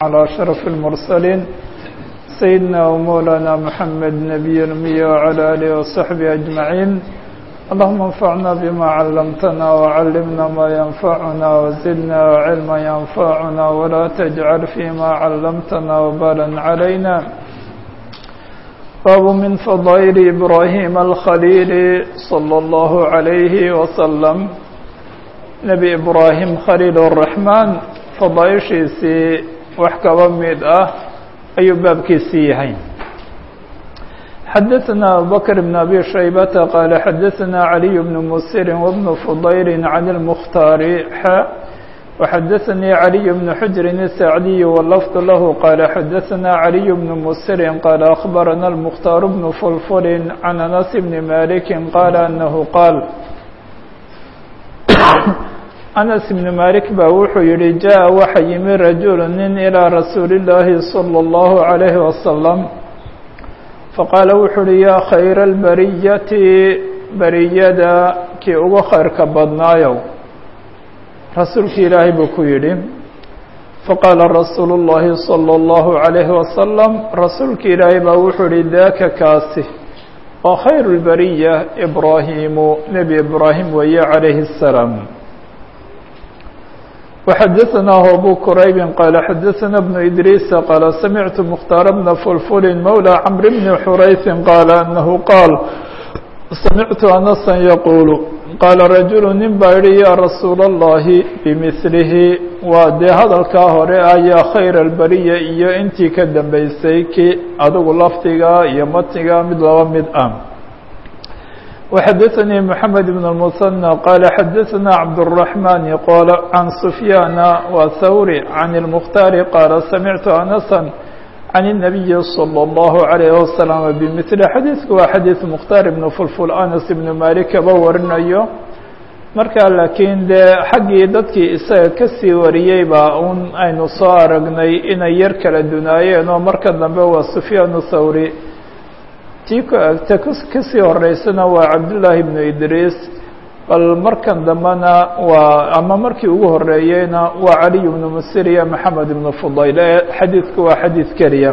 على شرف المرسلين سيدنا ومولانا محمد نبي الأمي وعلى آله وصحبه أجمعين اللهم انفعنا بما علمتنا وعلمنا ما ينفعنا وزدنا علما ينفعنا ولا تجعل فيما علمتنا وبالا علينا باب من فضائل إبراهيم الخليل صلى الله عليه وسلم nebi ibraahim khaliil الraxmaan fadaaishiisii wax kaba mid ah ayuu baabkiisii yahay xadaثna abubakr bn abi shaybata qaala xadaثna عaliي bn musiri wbn fudayl can اlmkhtaari xa وxadaثnii عaliي bn xujrin الsacdiy wlafd lahu qaala xadaثna عaliي bn musiri qaala akhbarana اlmkhtaar bn fulfuli can anas bni maliki qaala anahu qaal anas ibni malik baa wuxuu yihi jaa waxa yimi rajulu nin ilaa rasuuli llaahi salى اllahu عalayhi wasalam faqaala wuxuu uhi yaa khayra albariyati bariyada kii ugu khayrka badnaayow rasuulki ilaahay buu ku yidhi faqaala rasuulu اllahi salى اllahu عalayhi wasalam rasuulki ilaahay baa wuxuu yihi daaka kaasi oo khayru اlbariya ibraahimu nebi ibraahim weeye calayhi الsalaam وxadaثnah abu qrayb qala xadaثna بن إdriis qala samictu mkhtaar bna fulfuli mawlى cmr bni xurayثi qaala anahu qaal samictu anasa yaqul qaala rajulu nin baa yihi ya rasuul الlahi bmilihi waa dee hadalkaa hore ah yaa khayr اlbariya iyo intii ka dambeysay ki adigu lafdiga iyo matniga mid laba mid ah وxadaثnii mحamed بن المثنى qala xadaثna cabdالرaحmن qol can سfyاana wthawri can الmkhtaari qaala samictu anasa can النabiyi slى الlaهu عalيه وasلم bmثli xadiiثku waa xadiiث mkhtaar ibn fulful anas ibn malik kaba warinayo marka laakiin dee xaggii dadkii isaga kasii wariyey baa un aynu soo aragnay inay yar kala dunaayeen oo marka dambe waa سfyaan thawri tii ta kasii horeysana waa cabdullaahi ibnu idriis bal markan dambena waa ama markii ugu horeeyeyna waa caliy ibnu musir iyo maxamed ibnu fudayl ee xadiidku waa xadiid keliya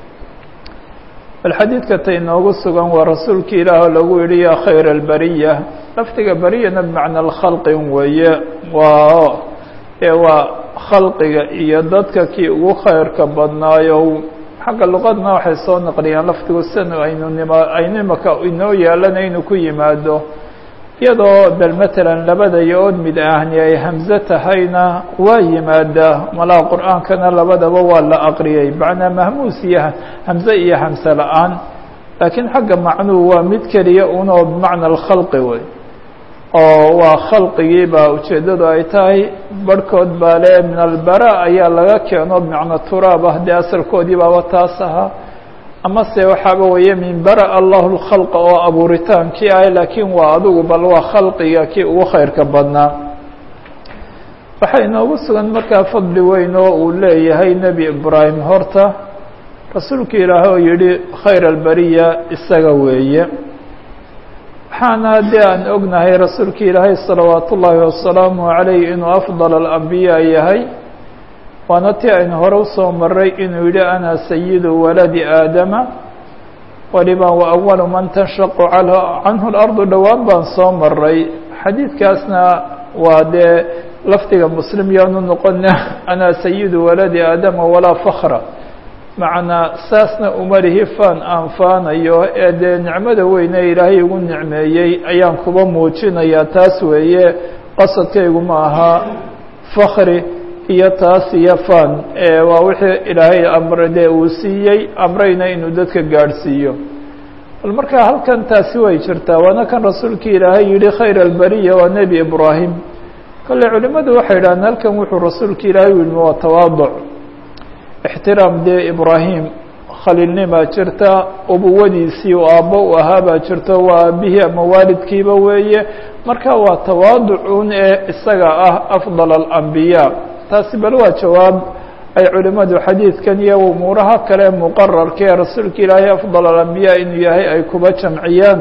bal xadiidka ta inoogu sugan waa rasuulki ilaah oo lagu yihi yaa khayra albariya lafdiga bariyana bimacna alkhalqin weeye waa ee waa khalqiga iyo dadka kii ugu khayrka badnaayo xagga luqadna waxay soo naqliyaan lafdigu san aynu nima aynu imaka inoo yeelana inuu ku yimaado iyadoo bal matalan labada yo-ood mid ahni ay hamze tahayna waa yimaadaa malaa qur-aankana labadaba waa la aqriyay macnaa mahmuus iyo hamze iyo hamse la-aan laakiin xagga macnuhu waa mid keliya unoo bimacna alkhalqi wey oo waa khalqigii baa ujeeddadu ay tahay barhkood baa le min albara ayaa laga keeno bimacna turaab ah dee asalkoodii baaba taas ahaa amase waxaaba weeye min bara allahu lkhalqa oo abuuritaankii ah laakiin waa adigu bal waa khalqiga kii ugu khayrka badnaa waxaa inoogu sugan markaa fadli weyn oo uu leeyahay nebi ibraahim horta rasuulka ilaahay oo yihi khayr albariya isaga weeye waxaana dee aan ognahay rasuulka ilaahay salawaat ullaahi wasalaamu عalayh inuu afضal alambiyaa yahay waana ti aynu hore usoo maray inuu yihi ana sayidu waladi aadama waliba wa awalu man tanshaqu canhu اlardu dhowaan baan soo maray xadiidkaasna waa dee lafdiga muslim yaanu noqona ana sayidu waladi aadama walaa fakra macnaa saasna umalihi faan aan faanayo ee dee nicmada weyne ilaahay igu nicmeeyey ayaan kuba muujinayaa taas weeye qasadkaygu ma aha fakri iyo taas iyo faan waa wixii ilaahay amre dee uu siiyey amrayna inuu dadka gaadhsiiyo bal markaa halkan taasi way jirtaa waana kan rasuulkii ilaahay yihi khayr albariya waa nebi ibraahim kale culimadu waxay yidhahdeen halkan wuxuu rasuulka ilaahay u yidhi waa tawaaduc ixtiraam dee ibraahim khaliilnimaa jirta ubuwadiisii u aabbo u ahaa baa jirto waa aabihii ama waalidkiiba weeye marka waa tawaaducun ee isaga ah afdal alambiyaa taasi bal waa jawaab ay culimadu xadiidkan iyo umuuraha kale muqararka ee rasuulka ilaahay afdal alambiyaa inuu yahay ay kuba jamciyaan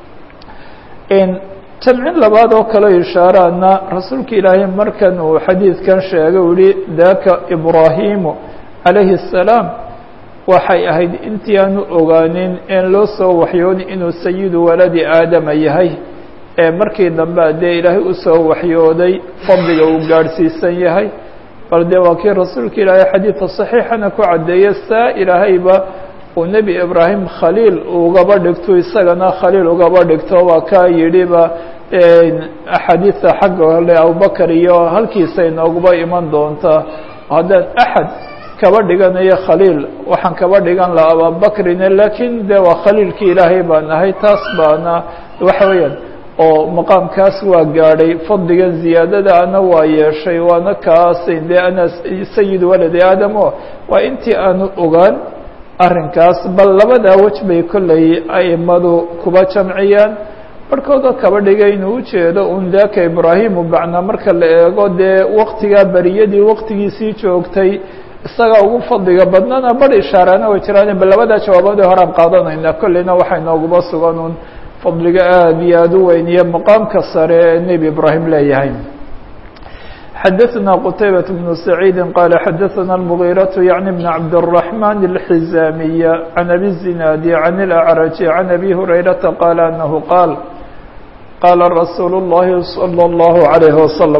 jamcin labaad oo kaleo ishaaraana rasuulka ilaahay markan uu xadiidkan sheegay u yihi daka ibraahimu calayhi الsalaam waxay ahayd intii aanu ogaanin in loo soo waxyooni inuu sayidu waladi aadama yahay ee markii dambe dee ilaahay usoo waxyooday fadliga uu gaadhsiisan yahay bal dee waa kii rasuulka ilaahay xadiidka صaxiixana ku caddeeye saa ilaahayba uu nebi ibraahim khaliil ugaba dhigto isagana khaliil ugaba dhigto waa kaa yidhiba axaadiidta xagga le abubakar iyo halkiisa inooguba iman doontaa haddaan axad kaba dhiganayo khaliil waxaan kaba dhigan laha ababakrine laakiin de waa khaliilkii ilaahay baan ahay taas baana waxa weeyaan oo maqaamkaas waa gaadhay fadligan ziyaadada ana waa yeeshay waana kaas de ana sayid waladi aadamo waa intii aanu ogaan arrinkaas bal labadaa wej bay kolley aimadu kuba jamciyaan barhkoodoo kaba dhigay inuu ujeedo un daaka ibraahimu bacnaa marka la eego dee waktigaa beriyadii waktigiisii joogtay isaga ugu fadliga badnana bar ishaarana way jiraan bal labadaa jawaaboodii horaan qaadanayna kolleyna waxay nooguba sugan un fadliga aada iyo aada u weyn iyo maqaamka sare ee nebi ibraahim leeyahay xadaثna qtaybaة بن سacيidi qala xadaثna الmغيraة yaعni بn cabdالرaحman الxizamiya عan abi الزinaadi عan الأعraج عan abi hurayraةa qala anahu qaal qala rasuul الlahi slى الlahu عalayه waslم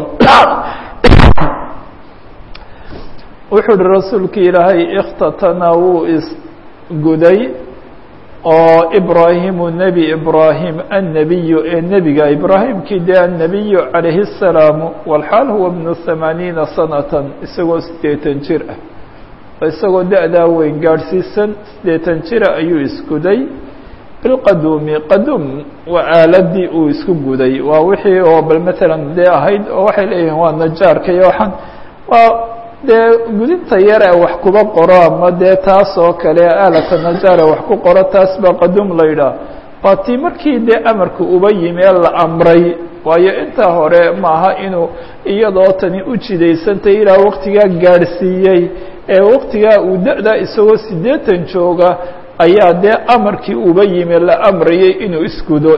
wuxuu uhi rasuulki ilaahay اkhtatana wuu isguday oo ibraahimu nebi ibraahim annebiyu ee nebiga ibraahimkii dee annebiyu calayhi الsalaamu walxaal huwa bnu hamaaniina sanatan isagoo siddeetan jir ah oo isagoo da-daa weyn gaadhsiisan siddeetan jira ayuu isguday bilqaduumi qaduum waa aaladii uu isku guday waa wixii oo bal matalan dee ahayd oo waxay leeyihiin waa najaarka iyo waxaan waa dee gudinta yare wax kuba qoro ama dee taas oo kale aalata najaare wax ku qoro taas baa qaduum la yidhaah waa tii markii dee amarka uba yimi ee la amray waayo intaa hore maaha inuu iyadoo tani u jidaysantay ilaa waktigaa gaadhsiiyey ee waktigaa uu da-da isagoo siddeetan jooga ayaa dee amarkii uba yimi la amrayay inuu isgudo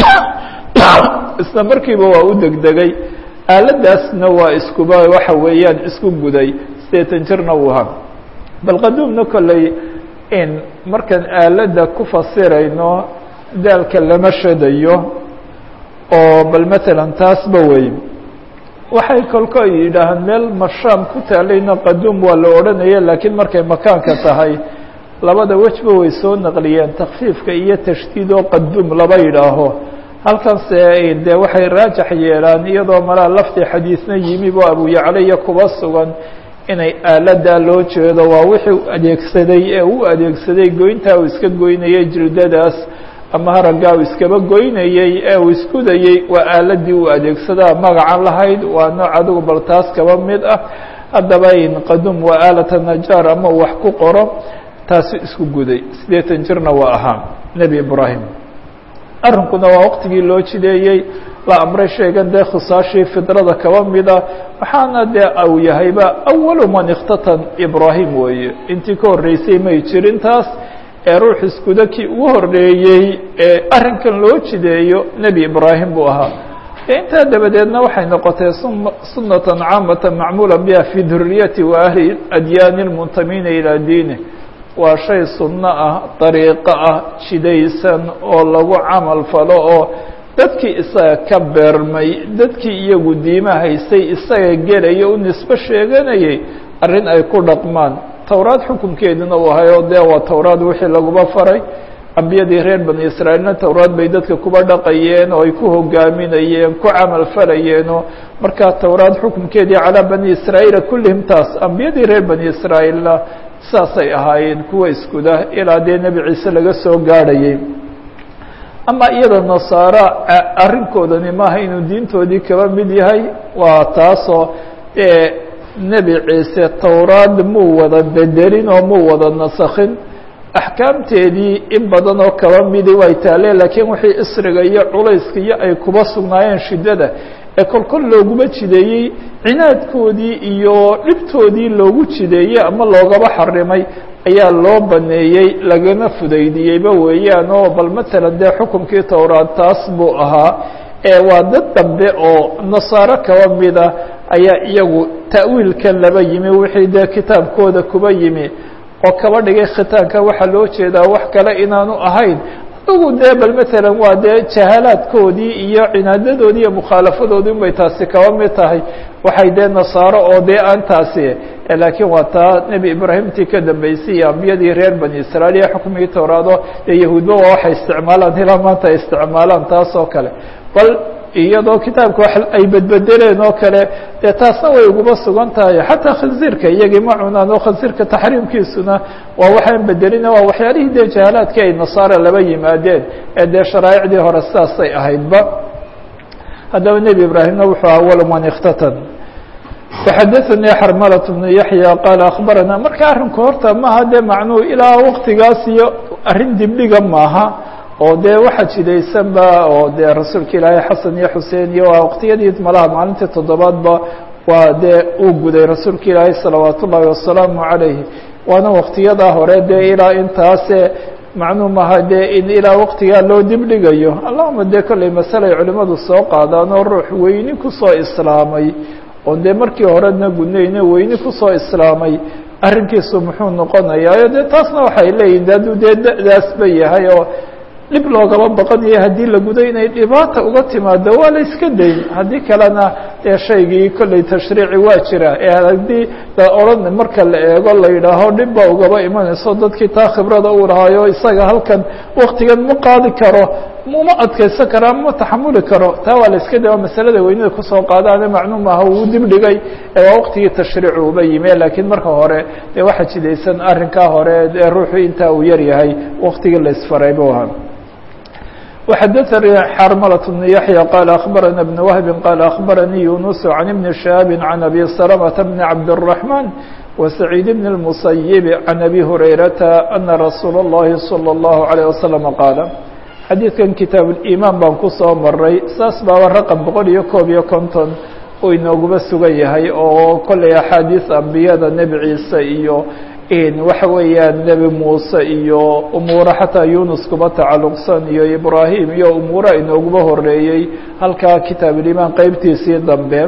isla markiiba waa u degdegay aaladaasna waa iskuba waxa weeyaan isku guday siddeetan jirna uu ahaa bal qaduumna kolley in markaan aaladda ku fasirayno daalka lama shadayo oo bal matalan taasba wey waxay kolko yidhaahaan meel mashaam ku taalayna qaduum waa la odhanaya laakiin markay makaanka tahay labada wejba way soo naqliyeen takfiifka iyo tashdiid oo qaduum laba yidhaaho halkanse dee waxay raajax yeelaan iyadoo malaa lafdi xadiisna yimi bo abu yaclaya kuba sugan inay aaladaa loo jeedo waa wixii adeegsaday ee u adeegsaday goyntaa uu iska goynayay jildadaas ama haraggaa uu iskaba goynayey ee uu iskudayey waa aaladii uu adeegsadaa magacan lahayd waa nooc adigu bal taas kaba mid ah haddaba in qadum waa aalata najaar ama uu wax ku qoro taasu isku guday siddeetan jirna waa ahaa nebi ibraahim arrinkuna waa waqtigii loo jideeyey la amray sheegan dee khisaashii fidrada kaba mida waxaana dee au yahayba awalu man ikhtatan ibraahim weeye intii ka horreysay may jirin taas ee ruux iskuda kii ugu horreeyey ee arrinkan loo jideeyo nebi ibraahim buu ahaa intaa dabadeedna waxay noqotay sunatan caamata macmuula biha fi duriyati wa ahli adyaani lmuntamiina ilaa diini waa shay sunno ah dariiqo ah jidaysan oo lagu camal falo oo dadkii isaga ka beermay dadkii iyagu diima haystay isaga gelaya u nisbo sheeganayay arrin ay ku dhaqmaan towraad xukunkeeduna uu ahayo dee waa towraad wixii laguba faray ambiyadii reer bani israa'iilna towraad bay dadka kuba dhaqayeen oo ay ku hogaaminayeen ku camal falayeenoo markaa towraad xukunkeedii calaa bani israa'iila kullihim taas ambiyadii reer bani israa'iilna saasay ahaayeen kuwa iskuda ilaa dee nebi ciise laga soo gaadhayay ama iyada nasaara arrinkoodani maaha inuu diintoodii kaba mid yahay waa taasoo dee nebi ciise towraad muu wada bedelin oo muu wada nasakhin axkaamteedii in badan oo kaba midi way taalee laakiin wixii isriga iyo culayska iyo ay kuba sugnaayeen shiddada ee kolkol looguma jideeyey cinaadkoodii iyo dhibtoodii loogu jideeyey ama loogaba xarimay ayaa loo baneeyey lagana fudaydiyeyba weeyaan oo bal matalan dee xukunkii towraad taas buu ahaa ee waa dad dambe oo nasaaro kaba mida ayaa iyagu ta'wiilkan laba yimi wixii dee kitaabkooda kuba yimi oo kaba dhigay khitaanka waxaa loo jeedaa wax kale inaanu ahayn adugu dee bal matalan waa dee jahalaadkoodii iyo cinaadadoodii iyo mukhaalafadoodii unbay taasi kaba mid tahay waxay dee nasaaro oo dee aan taasi laakiin waa taa nebi ibraahimtii ka dambeysay iyo ambiyadii reer bani israiil iyo xukmigii towraado dee yahuudba waa waxay isticmaalaan ilaa maanta ay isticmaalaan taas oo kale bal iyadoo kitaabka wax ay bedbedeleen oo kale dee taasna way uguba sugan tahay xataa khansiirka iyagii ma cunaan oo khansiirka taxriimkiisuna waa waxaan bedelina waa waxyaalihii dee jahalaadkii ay nasaara laba yimaadeen ee dee sharaa'icdii hore sidaasay ahaydba haddaba nebi ibraahimna wuxuu awal man ikhtatan فxadaثnii xarmlة بن yaحyى qaal aخbarana marka arrinku horta maha dee macnuhu ilaa waktigaas iyo arrin dibdhiga maaha oo dee waxa jidaysanba oo dee rasuulka ilaahay xasan iyo xusein iyo waa waqtiyadii malaha maalintii toddobaadba waa dee uu guday rasuulka ilaahay salawaat ullaahi wasalaamu عalayh waana waktiyadaa hore dee ilaa intaase macnuu maha dee in ilaa waktigaa loo dibdhigayo allahuma dee kolley masale ay culimadu soo qaadaan oo ruux weyni kusoo islaamay oon dee markii horena gudnayna weyni kusoo islaamay arrinkiisu muxuu noqonayaa dee taasna waxay leeyihin de hadduu dee da-daasba yahay oo dhib loogaba baqanayo haddii la gudo inay dhibaata uga timaado waa la iska dayn haddii kalena dee shaygii kolley tashriici waa jira ee haddii la odhan marka la eego la yidhaaho dhib baa ugaba imanayso dadkii taa khibrada uu lahaayo isaga halkan waktigan ma qaadi karo uma adkaysan karo ama ma taxamuli karo taa waa la iska day waa masalada weynida kusoo qaadaane macnuu maaha uu dibdhigay ee waa waktigii tashriicu uba yimi laakiin marka hore dee waxaa jidaysan arrinkaa hore ee ruuxu intaa uu yar yahay waktigii la isfaray bu ahaa وxdثnي xrmلة بن يحيى qال أخبرنا بن وهب قال أخبرني يونس عن بن شهاب عن أبي سلمة بن عبد الرحمن وسعيد بن المسيب عن أبي هريرة أن رsuuل اللhi صلى الله عليه وسلم قاaل xadيiثkan kitaaب الإيمان baan kusoo maray saas baaba رqم boqol iyo koob iyo konton uu inooguba sugan yahay oo kolley أxاadiiث ambiyada nebi ciise iyo waxa weeyaan nebi muuse iyo umuuro xataa yunus kuba tacalluqsan iyo ibraahim iyo umuura inooguba horeeyey halkaa kitaabulimaan qeybtiisii dambe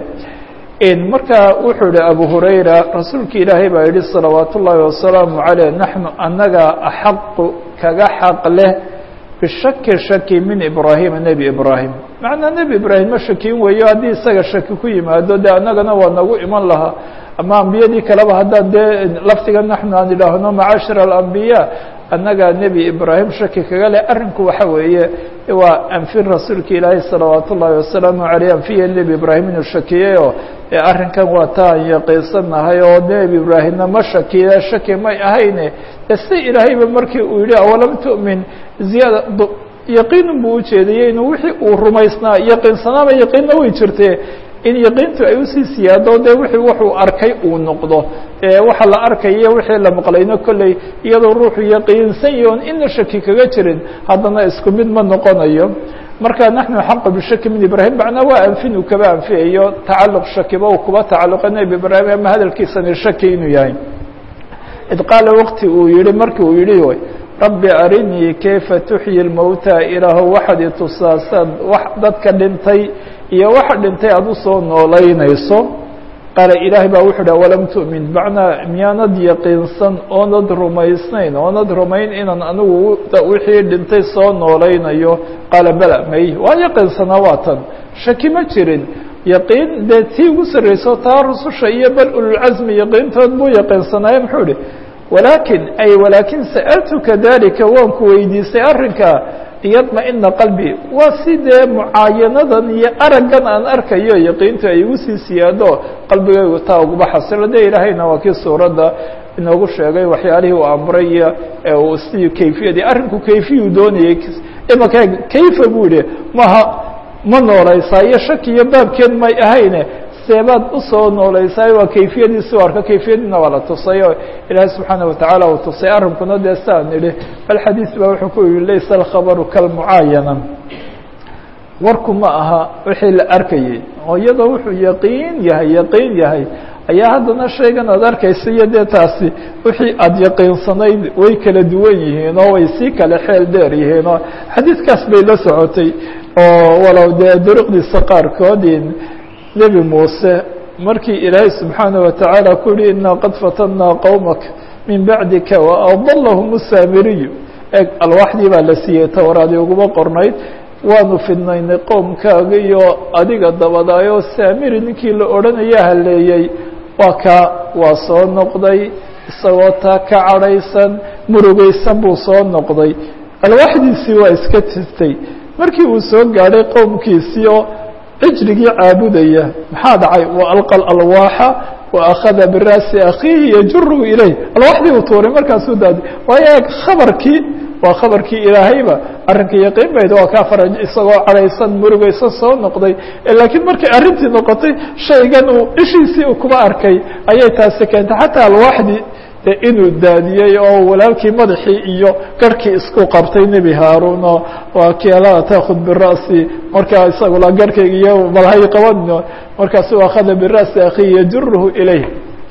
marka wuxuu yihi abu hurayra rasuulka ilaahay baa yihi salawaat ullaahi wasalaamu caleyh naxnu annaga axaqu kaga xaq leh bishaki shaki min ibraahima nebi ibraahim macnaa nebi ibraahim ma shakin weeyo haddii isaga shaki ku yimaado dee annagana waa nagu iman lahaa ama ambiyadii kaleba haddaan dee laftiga naxnu aan idhaahno macashir alambiya annaga nebi ibraahim shaki kaga leh arrinku waxa weeye waa anfin rasuulka ilaahay salawaat ullaahi wasalaamu caleyh anfiya nebi ibraahim inuu shakiyeyo arrinkan waa taan yaqiinsanahay oo nebi ibraahimna ma shakiye shaki may ahayne si ilaahayba markii uu yihi awalam tu'min ziyaada yaqiinun buu ujeedayey inuu wixii uu rumaysnaa yaqiinsanaaba yaqiinna way jirte in yaqiintu ay usii siyaado de wixii wuxuu arkay uu noqdo waxa la arkayo wixii la maqlayno kolley iyadoo ruuxu yaqiinsan yahi on ina shaki kaga jirin haddana isku mid ma noqonayo marka naxnu xaqu bishaki min ibraahim macnaa waa anfin uu kaba anfiyayo tacalluq shakiba uu kuba tacalluqa nebi ibraahim ama hadalkiisani shaki inuu yahay id qaala waqti uu yihi markii uu yihi rabbi arinii kayfa tuxyi lmowta ilaahu waxaad itusaasaad wax dadka dhintay iyo waxa dhintay aada usoo noolaynayso qaala ilaahay baa wuxuu dha walam tu'min macnaa miyaanad yaqiinsan oonad rumaysnayn oonad rumayn inaan anigu wixii dhintay soo noolaynayo qaala bala may waa yaqiinsanaa waa tan shaki ma jirin yaqiin dee tii ugu sarreyso taa rususha iyo bal ululcasmi yaqiintood buu yaqiinsanaaye muxuu ihi walaakin ay walaakin sa'altuka dalika waan ku weydiisay arrinka liyadma-ina qalbi waa si dee mucaayanadan iyo araggan aan arkayo yaqiintu ay igu sii siyaado qalbigaygu taa uguba xasilo de ilaahayna waa kii suuradda inoogu sheegay waxyaalihii uu amray iyo uu si kayfiyadii arrinku kayfiyuu doonayay imaka kayfa buu yihi maha ma noolaysaa iyo shaki iyo baabkeed may ahayne seebaad usoo noolaysaay waa kayfiyadiisi u arka kayfiyadiina waa la tusay oo ilaahay subxaana watacaala uu tusay arrinkuna dee saan idhi bal xadiis baa wuxuu ku yihi laysa alkhabaru kalmucaayana warku ma aha wixii la arkayay oo iyadoo wuxuu yaqiin yahay yaqiin yahay ayaa haddana shaygan aad arkaysa iyo dee taasi wixii aada yaqiinsanayd way kala duwan yihiin oo way sii kale xeel dheer yihiin oo xadiidkaas bay la socotay oo walow dee duruqdiisa qaarkood nebi muuse markii ilaahay subxaanaه wataعaalى ku yihi inaa qad fatannaa qowmaka min bacdika waadalahum الsaamiriyu eg alwaaxdii baa la siiyey towraadi uguma qornayd waanu fidnaynay qowmkaaga iyo adiga dabadaayoo saamiri ninkii la odhanaya haleeyey waa kaa waa soo noqday isagoo taa ka cadhaysan murugaysan buu soo noqday alwaaxdiisii waa iska tirtay markii uu soo gaadhay qowmkiisii oo cijrigii caabudaya maxaa dhacay wa alqa alwaaxa wa akhada biraasi akhiihi yajuru ilayh alwaaxdii uu tuuray markaasuu daadi waayo eeg khabarkii waa khabarkii ilaahayba arrinka yaqiin bayd waa kaa faraj isagoo cadhaysan murugaysan soo noqday laakiin markay arrintii noqotay shaygan uu ishiisii uu kuma arkay ayay taasi keentay xataa alwaaxdii de inuu daadiyey oo walaalkii madaxii iyo garhkii isku qabtay nebi haaruun oo waa kialaa taakud bira'si markaa isagula garhkayga iyo malhay qaban markaasu akhada bira'si akhihi yajuruhu ilayh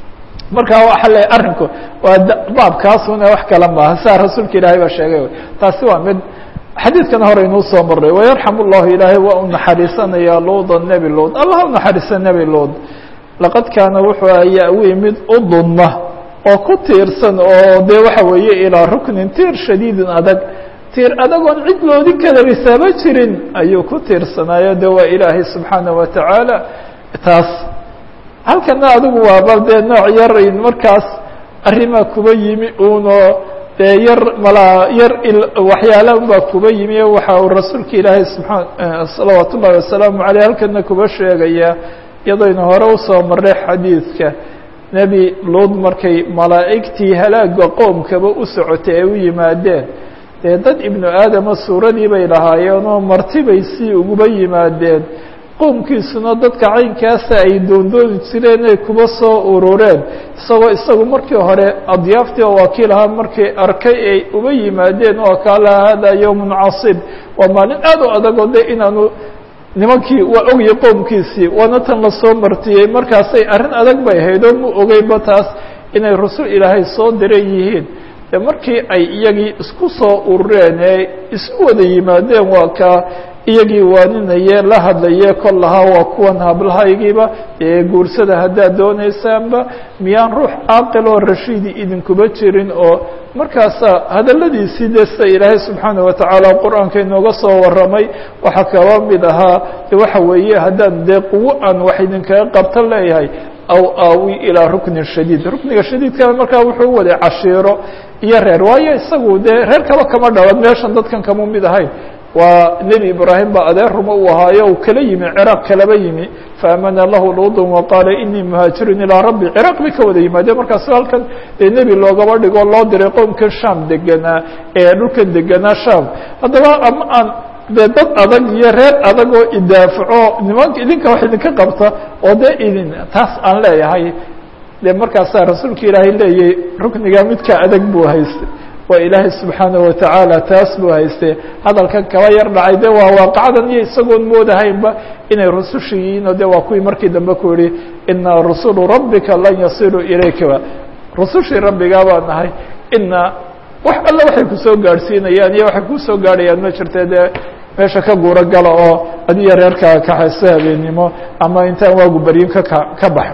markaa waxa le arrinku waa baabkaasuna wax kale maaha saa rasuulka ilaahay baa sheegay taasi waa mid xadiidkana hore inuu soo maray wayarxam llahu ilaahay waa u naxariisanaya luuda nebi luud allah u naxariisa nebi luud laqad kaana wuxuu ayaa mid u dunma oo ku tiirsan oo dee waxa weeye ilaa ruknin tiir shadiidin adag tiir adagoon cid loodi kala risaabo jirin ayuu ku tiirsanaayo de waa ilaahay subxaana wa tacaala taas halkana adigu waaba dee nooc yar markaas arrimaa kuba yimi uno dee yar malaa yar waxyaala unbaa kuba yimi waxa uu rasuulka ilaahay subaa salawaat ullahi wasalaamu aleyh halkana kuba sheegaya iyadaynu hore usoo maray xadiidka nebi luud markay malaa'igtii halaaga qoomkaba u socotay ay u yimaadeen dee dad ibnu aadama suuradii bay lahaayeen oo martibay sii uguba yimaadeen qoomkiisuna dadka caynkaasa ay doondooni jireen ay kuba soo urureen isagoo isagu markii hore adyaaftii oo wakiil ahaa markay arkay ay uba yimaadeen oo kaala hada yowmun casib waa maalin aad u adagoo de inaanu nimankii waa ogayay qoomkiisii waana tan lasoo martiyey markaasay arrin adag bay ahayd oo mu ogeyba taas inay rasul ilaahay soo diran yihiin de markii ay iyagii isku soo urureen ee isu wada yimaadeen waa kaa iyagii waaninaye la hadlaye kol lahaa waa kuwan hablahaygiiba ee guursada haddaad doonaysaanba miyaan ruux caaqil oo rashiidi idinkuba jirin oo markaasaa hadaladiisii de sida ilaahay subxaana watacaala qur-aanka inooga soo warramay waxaa kaba mid ahaa de waxa weeye haddaan dee quwo aan wax idinkaga qabta leeyahay aw aawi ilaa ruknin shadiid rukniga shadiidka markaa wuxuu waday cashiiro iyo reer waayo isagu dee reer kaba kama dhalan meeshan dadkan kama mid ahayn waa nebi ibraahim baa adeer ruma uu ahaayo uu kala yimi ciraaq kalaba yimi faamana lahu luudun waqaala inii muhaajirun ilaa rabbi ciraaq bay ka wada yimaadeen markaas halkan dee nebi loogaba dhigo loo diray qoomkan sham deganaa ee dhulkan deganaa sham haddaba ama aan dee dad adag iyo reer adag oo idaafaco nimanka idinka wax idinka qabta oo dee idin taas aan leeyahay de markaasaa rasuulka ilaahay leeyahy rukniga midka adag buu haystay waa ilaahay subxaanaه watacaala taas buu haystay hadalkan kaba yar dhacay de waa waaqacdan iyo isagoon moodahaynba inay rususha yihiin oo de waa kuwii markii dambe ku yihi ina rusulu rabbika lan yasiluu ilaykaba rusushii rabbigaa baa nahay ina wax alle waxay kusoo gaadhsiinayaan iyo waxay kusoo gaadhayaan ma jirte dee meesha ka guuro gala oo adiyo reerkaa kaxayso habeennimo ama intaan waagu baryin kaka ka bax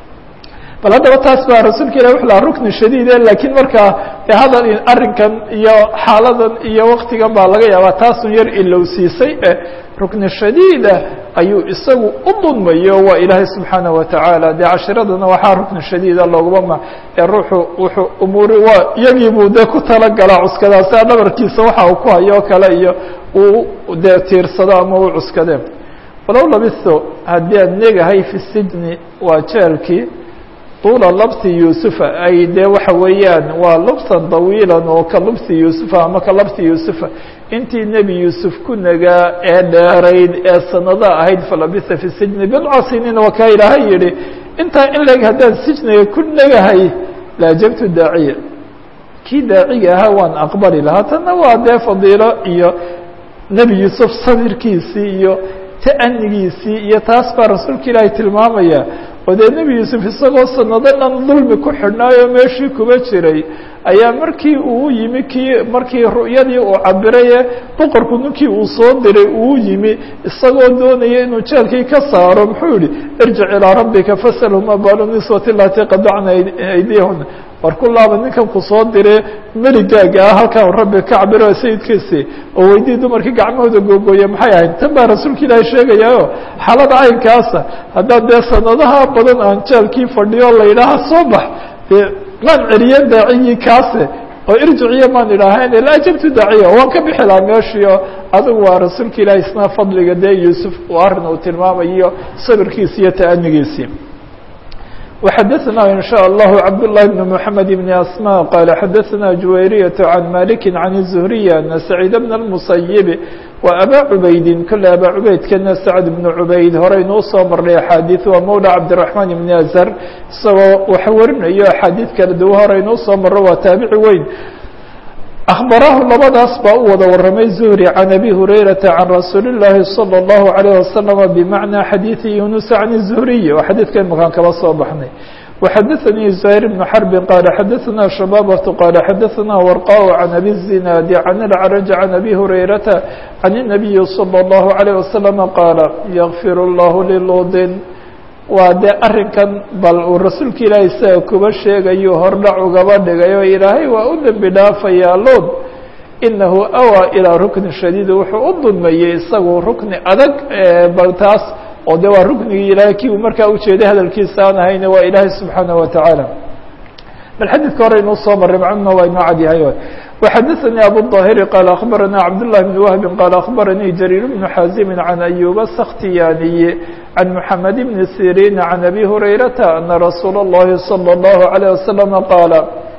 bal haddaba taas baa rasuulka ilah wuxu lahaa rukni shadiide laakiin markaa de hadal arrinkan iyo xaaladan iyo waktigan baa laga yaabaa taasun yar ilowsiisay e rukni shadiida ayuu isagu u dulmayo waa ilaahay subxaanaه watacaala dee cashiradana waxaa rukni shadiida looguma ma ee ruuxu wuxuu umuuri waa iyagii buu dee ku talagalaa cuskadaasa dhabarkiisa waxa uu ku hayo o kale iyo uu dee tiirsado ama u cuskadee walow labisto haddii ad negahay fi sijni waa jeelkii طuula labsi yuusufa ay dee waxa weeyaan waa lubsan طawiilan oo ka lubsi yuusufa ama ka labsi yuusufa intii nebi yuusuf ku nagaa ee dheerayd ee sanada ahayd falabisa fi sijni bidca siniin waa kaa ilaahay yihi intaa in leg haddaan sijniga ku negahay laajabtu daaciya kii daaciga ahaa waan aqbali lahaa tanna waa dee fadiilo iyo nebi yuusuf sabirkiisii iyo ta'anigiisii iyo taas baa rasuulka ilaahay tilmaamaya oo dee nebi yuusuf isagoo sanado dhan dulmi ku xidhnaayo meeshii kuba jiray ayaa markii uu yimi kii markii ru'yadii uu cabiraye boqorku ninkii uu soo diray uu yimi isagoo doonaya inuu jeelkii ka saaro muxuu yihi irjic ilىa rabbika faslhuma balu niswati lati qadacna aydiyahuna war ku laaba ninkan ku soo dire meligaaga ah halkan rabbi ka cabiro sayidkiisi oo weydii dumarkii gacmahooda googooye maxay ahayd tan baa rasuulka ilaahay sheegayaayo xaalada caynkaasa haddaad dee sanadaha badan aan jeelkii fadhiyo la yidhaaha soo bax dee maan celiye daacigii kaase oo irjiciyo maan idhaahayn ila ajabtu daaciya waan ka bixi lahaa meeshiio adigu waa rasuulka ilaahay isna fadliga dee yuusuf uu arrin uu tilmaamayo sabirkiisi iyo ta'anigiisii وxdثna in shاء الlه cبd للh بن محمد بن أسmاء qال xdثna جuwayرية عن مالك عن الزهري أن سعيد بن المصيب وأbا عubaydi kole abا cubaydkana سعد بن عubayd horeynuu soo marnay أxاadiث waa mولى cبدالرحمن بن أزر isagoo wax warinayo أxاadiث kala duw horeynuu soo maro waa taabici weyn أخبرahu labadaas baa u wada waramay زهري عن أbي هريرة عن رasuuل اللahi صلى الله عليه وسلم بمعنى xadيiث يuنس عن الزهري waa xadيثka imakaan kaba soo baxnay وxdثني زهير بن حرب qال xdثna شhبابة qال xdثna ورقاء عن أbي الزناad عن العرج عن أbي هريرة عن النبي صلى الله عليه وسلم qاaل يغفir الله للوd waa dee arrinkan bal uu rasuulka ilaahay isaga kuba sheegayo hordhac ugaba dhigayo ilaahay waa u dembi dhaafayaa lood inahu awaa ilaa rukni shadiid wuxuu u dulmeeyey isagu rukni adag bal taas oo de waa ruknigii ilaahay kii uu markaa ujeeday hadalkiisa aan ahayne waa ilaahay subxaanaه watacaala bal xadiidka hore inuu soo maray macnuna waa inoo cadyahay وxdثnي أbو الظاhر qال أخبرnا عبد الله بن وهب qال أخبرني جرير بن حازم عن أيوب السختياني عن محمد بن سيرين عن أبي هريرة أن رsuuل اللhi صلى الله عليه وسلم qاaل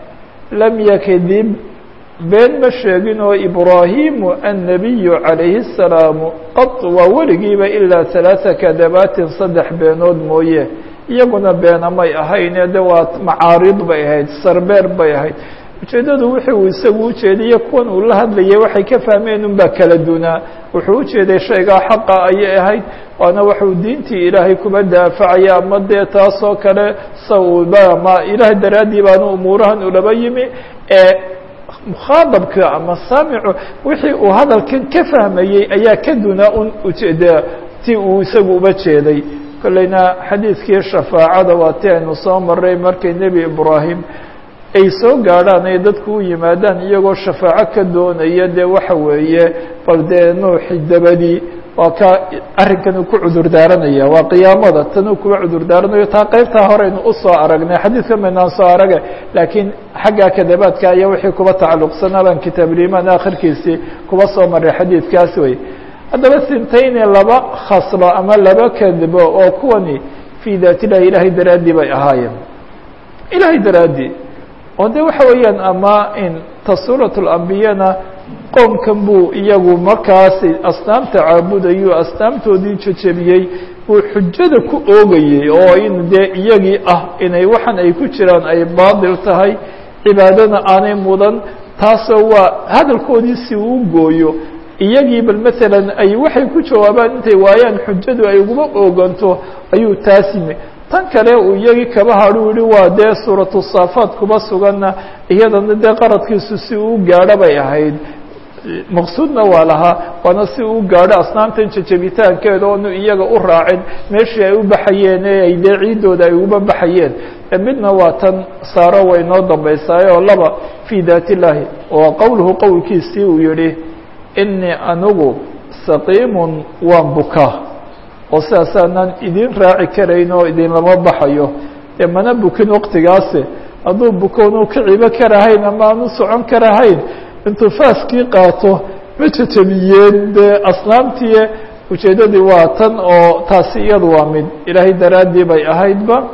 لم ykdب been ma sheegin oo إبراهيم النبي عليه السلام qط waa weligiiba إلا ثaلاثة كdباaت saddex beenood mooye iyaguna beena may ahayne de waa macaarid bay ahayd sarbeer bay ahayd ujeeddadu wixii uu isagu ujeedaiyo kuwan uu la hadlayay waxay ka fahmeen un baa kala dunaa wuxuu ujeeday shaygaa xaqa ayay ahayd waana waxuu diintii ilaahay kuba daafacaya ama dee taasoo kale sa uu ma ilaah daraaddii baanu umuurahan ulaba yimi ee mukhaadabka ama saamicu wixii uu hadalkan ka fahmayey ayaa ka dunaa un ujeeda ti uu isagu uba jeeday kolleyna xadiidkii shafaacada waa ti aynu soo maray markay nebi ibraahim ay soo gaadhaan ay dadku u yimaadaan iyagoo shafaaco ka doonaya dee waxa weeye bal dee nuuxi dabadii waa ka arrinkan uu ku cudur daaranaya waa qiyaamada tan uu kuga cudur daaranayo taa qeybtaa horeynu usoo aragnay xadiidka maynaan soo araga laakiin xagga kadabaadka ayaa wixii kuba tacalluqsanaa baan kitaabulimaan akhirkiisii kuba soo maray xadiidkaas wey haddaba sintayni laba khaslo ama laba kadbo oo kuwani fii daat illahi ilaahay daraaddii bay ahaayeen ilaahay daraaddii oo de waxa weeyaan ama in tasuurat lambiyana qoomkan buu iyagu markaasi asnaamta caabudayo asnaamtoodii jejebiyey buu xujada ku oogayey oo in dee iyagii ah inay waxan ay ku jiraan ay baadil tahay cibaadana aanay mudan taasoo waa hadalkoodii si uu gooyo iyagii bal maalan ay waxay ku jawaabaan intay waayaan xujadu ay uguma ooganto ayuu taas yimi tan kale uu iyagii kaba hadhu yihi waa dee suuratu saafaat kuba suganna iyadana dee qaradkiisu si uu gaadho bay ahayd maqsuudna waa lahaa waana si uu gaadho asnaamtan jejebitaankeeda oonu iyaga u raacin meeshii ay u baxayeen ee ay dee ciiddooda ay uba baxayeen midna waa tan saaro way noo dambaysaay oo laba fii daat illaahi oo qowluhu qowlkiisii uu yihi inii anigu saqiimun waan bukaa oo sidaasaanaan idin raaci karayn oo idinlama baxayo dee mana bukin waktigaasi hadduu bukoonu ka cibo karahayn ama aanu socon karahayn intuu faaskii qaato ma jejebiyeen dee asnaamtii ujeeddadii waa tan oo taasi iyadu waa mid ilaahay daraaddii bay ahaydba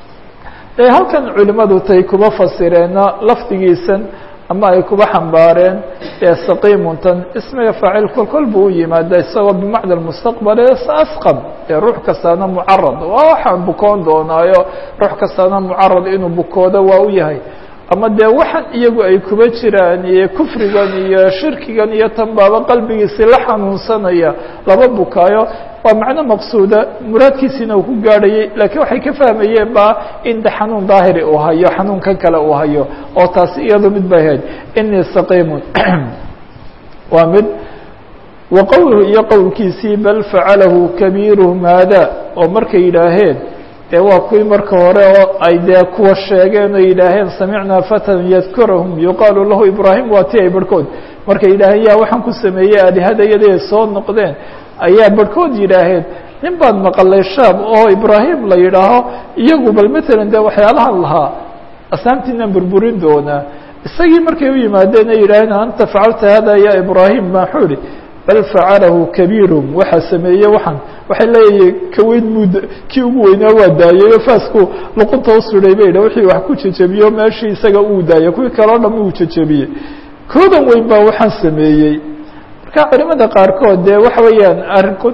e halkan culimadu tay kuba fasireenna lafdigiisan ama ay kuba xambaareen ee saqiimuntan ismiga faacil kol kol buu u yimaada isagoo bimacna mustaqbal ee asqam ee ruux kastaana mucarad waa waxaan bukoon doonaayo ruux kastaana mucarad inuu bukoodo waa u yahay ama dee waxaan iyagu ay kuba jiraan iyo kufrigan iyo shirkigan iyo tan baaba qalbigiisii la xanuunsanaya laba bukaayo waa macno maqsuuda muraadkiisiina uu ku gaadhayay laakiin waxay ka fahmayeen ba in de xanuun daahiri uu hayo xanuunkan kale uu hayo oo taasi iyado mid bay ahayd inii saqiimun waa mid wa qowluhu iyo qowlkiisii bal facalahu kabiiruhum haada oo markay yidhaaheen dee waa kuwii marka hore oo ay dee kuwa sheegeen oo yidhaaheen samicnaa fatan yadkurahum yuqaalu lahu ibraahim waa ti ay barhkood markay yidhaaheen yaa waxaan ku sameeyey aalihadayadii ay soo noqdeen ayaa barhkood yidhaaheen nin baad maqalay shaab oo ibraahim la yidhaaho iyagu bal matalan dee waxyaalahan lahaa asaamtiinaan burburin doonaa isagii markay u yimaadeen ay yidhaaheen anta facalta hada ya ibraahim maxuu ihi bal facalahu kabiirum waxaa sameeye waxaan waxay leeyihin kaweyn mud kii ugu weynaa waa daayeyo faasku luqunta usuday bay wixii wax ku jejebiyo meeshii isaga uu daayay kuwii kale o dham uu jejebiyey koodan weyn baa waxaan sameeyey marka culimada qaarkood dee waxa weeyaan arinku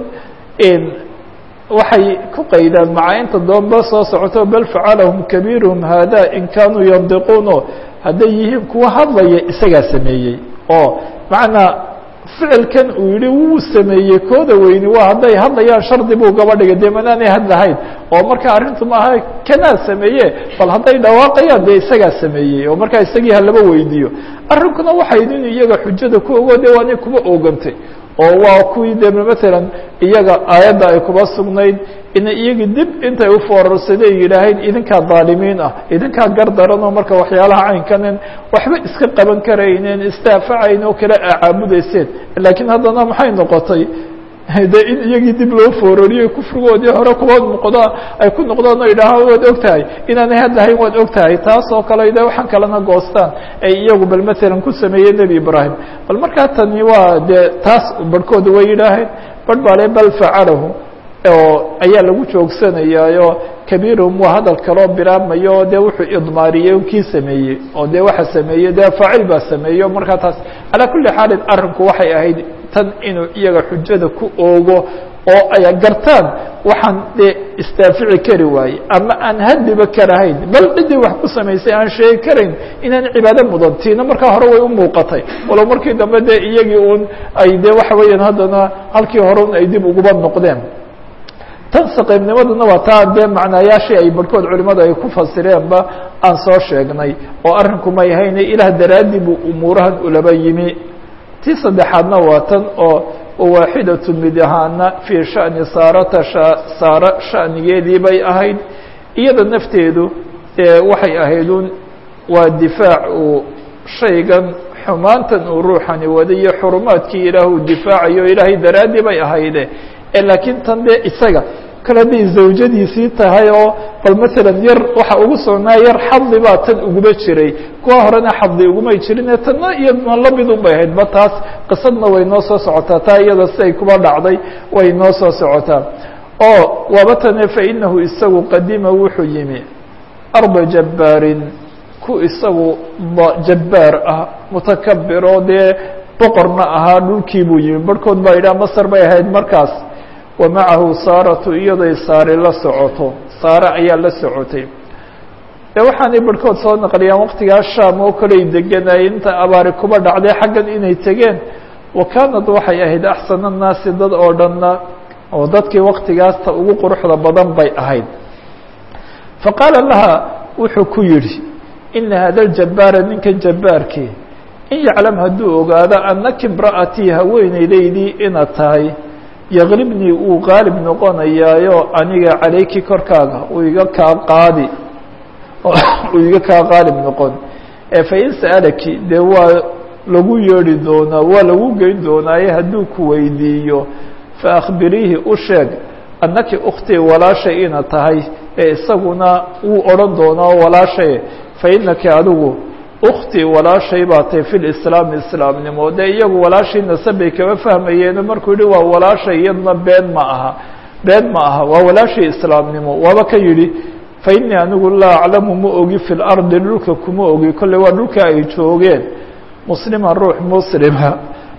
waxay ku qaydaan maca inta doonba soo socoto bal facalahum kabiiruhum haada in kaanuu yandiquuno hadday yihiin kuwa hadlaya isagaa sameeyey oo macnaa ficilkan uu yihi wuu sameeyey kooda weyni waa hadday hadlayaan shardi buu gaba dhigay dee manaanay hadlahayn oo marka arrintu maaha kanaa sameeye bal hadday dhawaaqayaan dee isagaa sameeyey oo markaa isagii halaba weydiiyo arrinkuna waxayd in iyaga xujada ku ogo de waanay kuba oogantay oo waa kuwii de matalan iyaga aayadda ay kuba sugnayd inay iyagii dib intay u foorarsadeen yidhaaheen idinkaa daalimiin ah idinkaa gardaran oo marka waxyaalaha caynkanen waxba iska qaban karayneen istaafacayn oo kale a caabudayseen laakiin haddana maxay noqotay de in iyagii dib loo foorariyo kufrigoodii hore kuwa noqda ay ku noqdaan oo yidhaahaan waad og tahay inaanay hadlahayn waad og tahay taas oo kale de waxaan kalena goostaan ay iyagu bal matalan ku sameeyey nebi ibraahim bal markaa tani waa dee taas barhkooda way yidhaaheen barh baa le bal facalahu oo ayaa lagu joogsanayaayo kabiirum waa hadal kaloo bilaabmayo dee wuxuu idmaariyey kii sameeyey oo dee waxa sameeyey dee faacil baa sameeyo markaa taas calaa kulli xaalin arrinku waxay ahayd tan inuu iyaga xujada ku oogo oo ay gartaan waxaan dee istaafici kari waaye ama aan hadiba karahayn bal ciddii wax ku samaysay aan sheegi karayn inaan cibaado mudan tiina markaa hore way u muuqatay walow markii dambe dee iyagii un ay dee waxa weeyaan haddana halkii hore un ay dib uguba noqdeen tan saqiibnimaduna waa taa dee macnaayaashii ay barhkood culimadu ay ku fasireenba aan soo sheegnay oo arrinku may hayne ilaah daraaddii buu umuurahan ulaba yimi tii saddexaadna waa tan oo waaxidatu mid ahaana fii shani saarata saara shanigeedii bay ahayd iyada nafteedu waxay ahayd un waa difaac uu shaygan xumaantan uu ruuxani waday iyo xurumaadkii ilaah uu difaacayo ilaahay daraaddii bay ahayde laakiin tan dee isaga kale hadday zawjadiisii tahay oo bal matalan yar waxa ugu sognaa yar xadli baa tan uguba jiray kuwa horena xadli ugumay jirine tanna iyadna lamid un bay ahayd ba taas qisadna way noo soo socotaa taa iyada siday kuba dhacday way noo soo socotaa oo waaba tane fainahu isagu qadima wuxuu yimi arba jabbaarin ku isagu jabbaar ah mutakabir oo dee boqorna ahaa dhulkii buu yimi barhkood baa yidhaha masar bay ahayd markaas wa macahu saaratu iyaday saari la socoto saare ayaa la socotay de waxaanay barhkood soo naqliyaan waqtigaa shaam oo kaley deganay inta abaari kuba dhacday xaggan inay tegeen wa kaanad waxay ahayd axsana annaasi dad oo dhanna oo dadkii waktigaasta ugu quruxda badan bay ahayd faqaala laha wuxuu ku yidhi ina hada ljabbaara ninkan jabbaarkii in yaclam hadduu ogaado annaki imra'atii haweeneydaydii inaad tahay yaqlibnii uu qaalib noqonayaayo aniga calayki korkaaga uu iga kaa qaadi uu iga kaa qaalib noqon fain sa'alaki dee waa lagu yeedhi doonaa waa lagu geyn doonaaye hadduu ku weydiiyo faakbiriihi u sheeg annaki ukhtii walaashay inaad tahay ee isaguna wuu odhan doonaa walaashay fainaki adigu ukhtii walaashay baa tahay fi lislaami islaamnimo dee iyagu walaashii nasabay kama fahmayeeno markuu yihi waa walaashay iyadna been ma aha been ma aha waa walaashii islaamnimo waaba ka yidhi fa innii anigu laa aclamu ma ogi fi lardi dhulka kuma ogi kolley waa dhulka ay joogeen musliman ruux muslima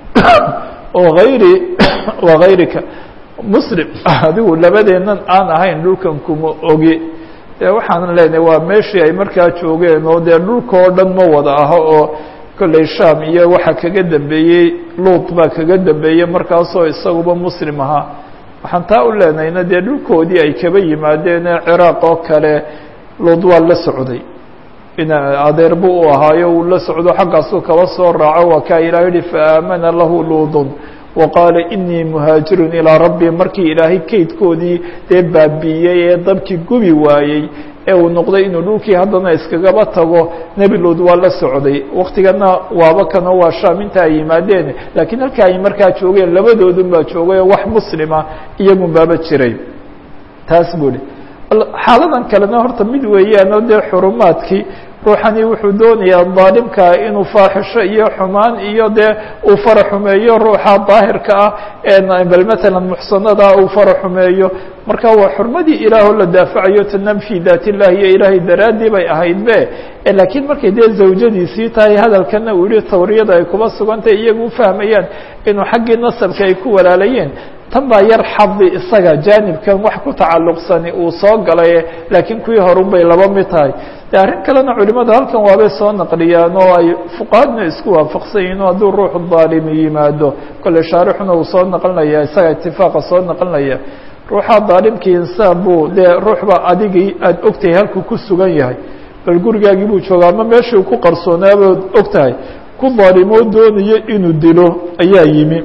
oo hayri wa hayrika muslim adigu labadeennan aan ahayn dhulkan kuma ogi dee waxaan leenahay waa meeshii ay markaa joogeen oo dee dhulka oo dhan ma wada aho oo kolley sham iyo waxa kaga dambeeyey luut baa kaga dambeeyey markaasoo isaguba muslim ahaa waxaan taa u leenahayna dee dhulkoodii ay kaba yimaadeen ciraaq oo kale luut waa la socday in adeer buu u ahaayo uu la socdo xaggaasuu kaba soo raaco waa kaa ilaah yihi faamana lahu luudun waqaala inii muhaajirun ilaa rabbi markii ilaahay kaydkoodii dee baabiiyey ee dabkii gubi waayey ee uu noqday inuu dhulkii haddana iskagaba tago nebi luud waa la socday waktigana waaba kanoo waa shaam inta ay yimaadeen laakiin halka ay markaa joogeen labadoodun baa joogay oo wax muslima iyagun baaba jiray taas buu ihi xaaladan kalena horta mid weeyaan oo dee xurumaadkii ruuxani wuxuu doonayaa daalimkaa inuu faaxisho iyo xumaan iyo dee uu fara xumeeyo ruuxa daahirka ah ee bal matalan muxsanada uu fara xumeeyo marka waa xurmadii ilaahoo la daafacayo tanam fi daat illahi iyo ilaahay daraaddii bay ahayd be laakiin markay dee zawjadiisii tahay hadalkana uu yihi tawriyada ay kuba sugantahay iyagu ufahmayaan inuu xaggii nasabka ay ku walaalayeen tan baa yar xadi isaga jaanibkan wax ku tacalluqsani uu soo galay laakiin kuwii horun bay laba mid tahay de arrin kalena culimadu halkan waabay soo naqliyaan oo ay fuqahadna isku waafaqsan yihin o hadduu ruuxu daalimi yimaado kolley shaarixuna uu soo naqlinaya isaga itifaaqa soo naqlinaya ruuxa daalimkii insaan buu dee ruuxba adigii aada ogtahay halkuu ku sugan yahay bal gurigaagii buu jooga ama meeshii uu ku qarsoonaabad og tahay ku daalimoo doonayo inuu dilo ayaa yimi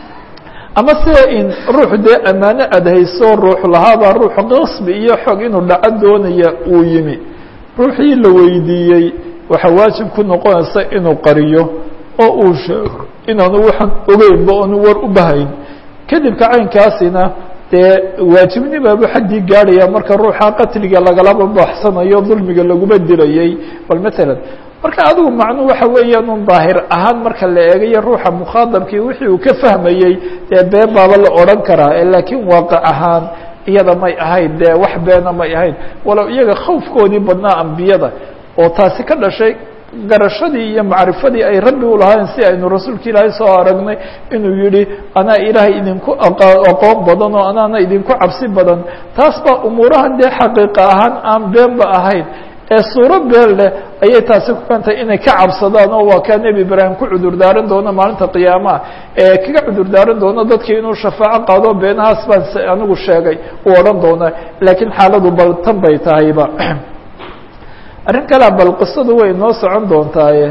ama sida in ruux dee ammaano aada hayso ruux lahaabaa ruux qasbi iyo xog inuu dhaco doonaya uu yimi ruuxii la weydiiyey waxaa waajib ku noqonaysa inuu qariyo oo uu sheego inaanu waxaan ogeynba oonu war u bahayn kadibka caynkaasina dee waajibnimaabu xaddii gaadhaya marka ruuxa qatliga lagalaba baxsanayo dulmiga laguma dilayay bal matalan marka adigu macnuu waxa weeyaan un daahir ahaan marka la eegayo ruuxa mukhaadabkii wixii uu ka fahmayey dee been baaba la odhan karaa laakiin waaqic ahaan iyada may ahayn dee wax beena may ahayn walow iyaga khawfkoodii badnaa ambiyada oo taasi ka dhashay garashadii iyo macrifadii ay rabbi u lahaayeen si aynu rasuulka ilaahay soo aragnay inuu yihi anaa ilaahay idinku aqoon badan oo anaana idinku cabsi badan taas baa umuurahan dee xaqiiqa ahaan aan beenba ahayn ee suuro been leh ayay taasi ku keentay inay ka cabsadaan oo waa kaa nebi ibraahim ku cudur daaran doono maalinta qiyaamaha ee kaga cudur daaran doono dadkii inuu shafaaco qaado beenahaas baan anigu sheegay uu odhan doona laakiin xaaladu bal tan bay tahayba arrin kalea bal qisadu way noo socon doontaaye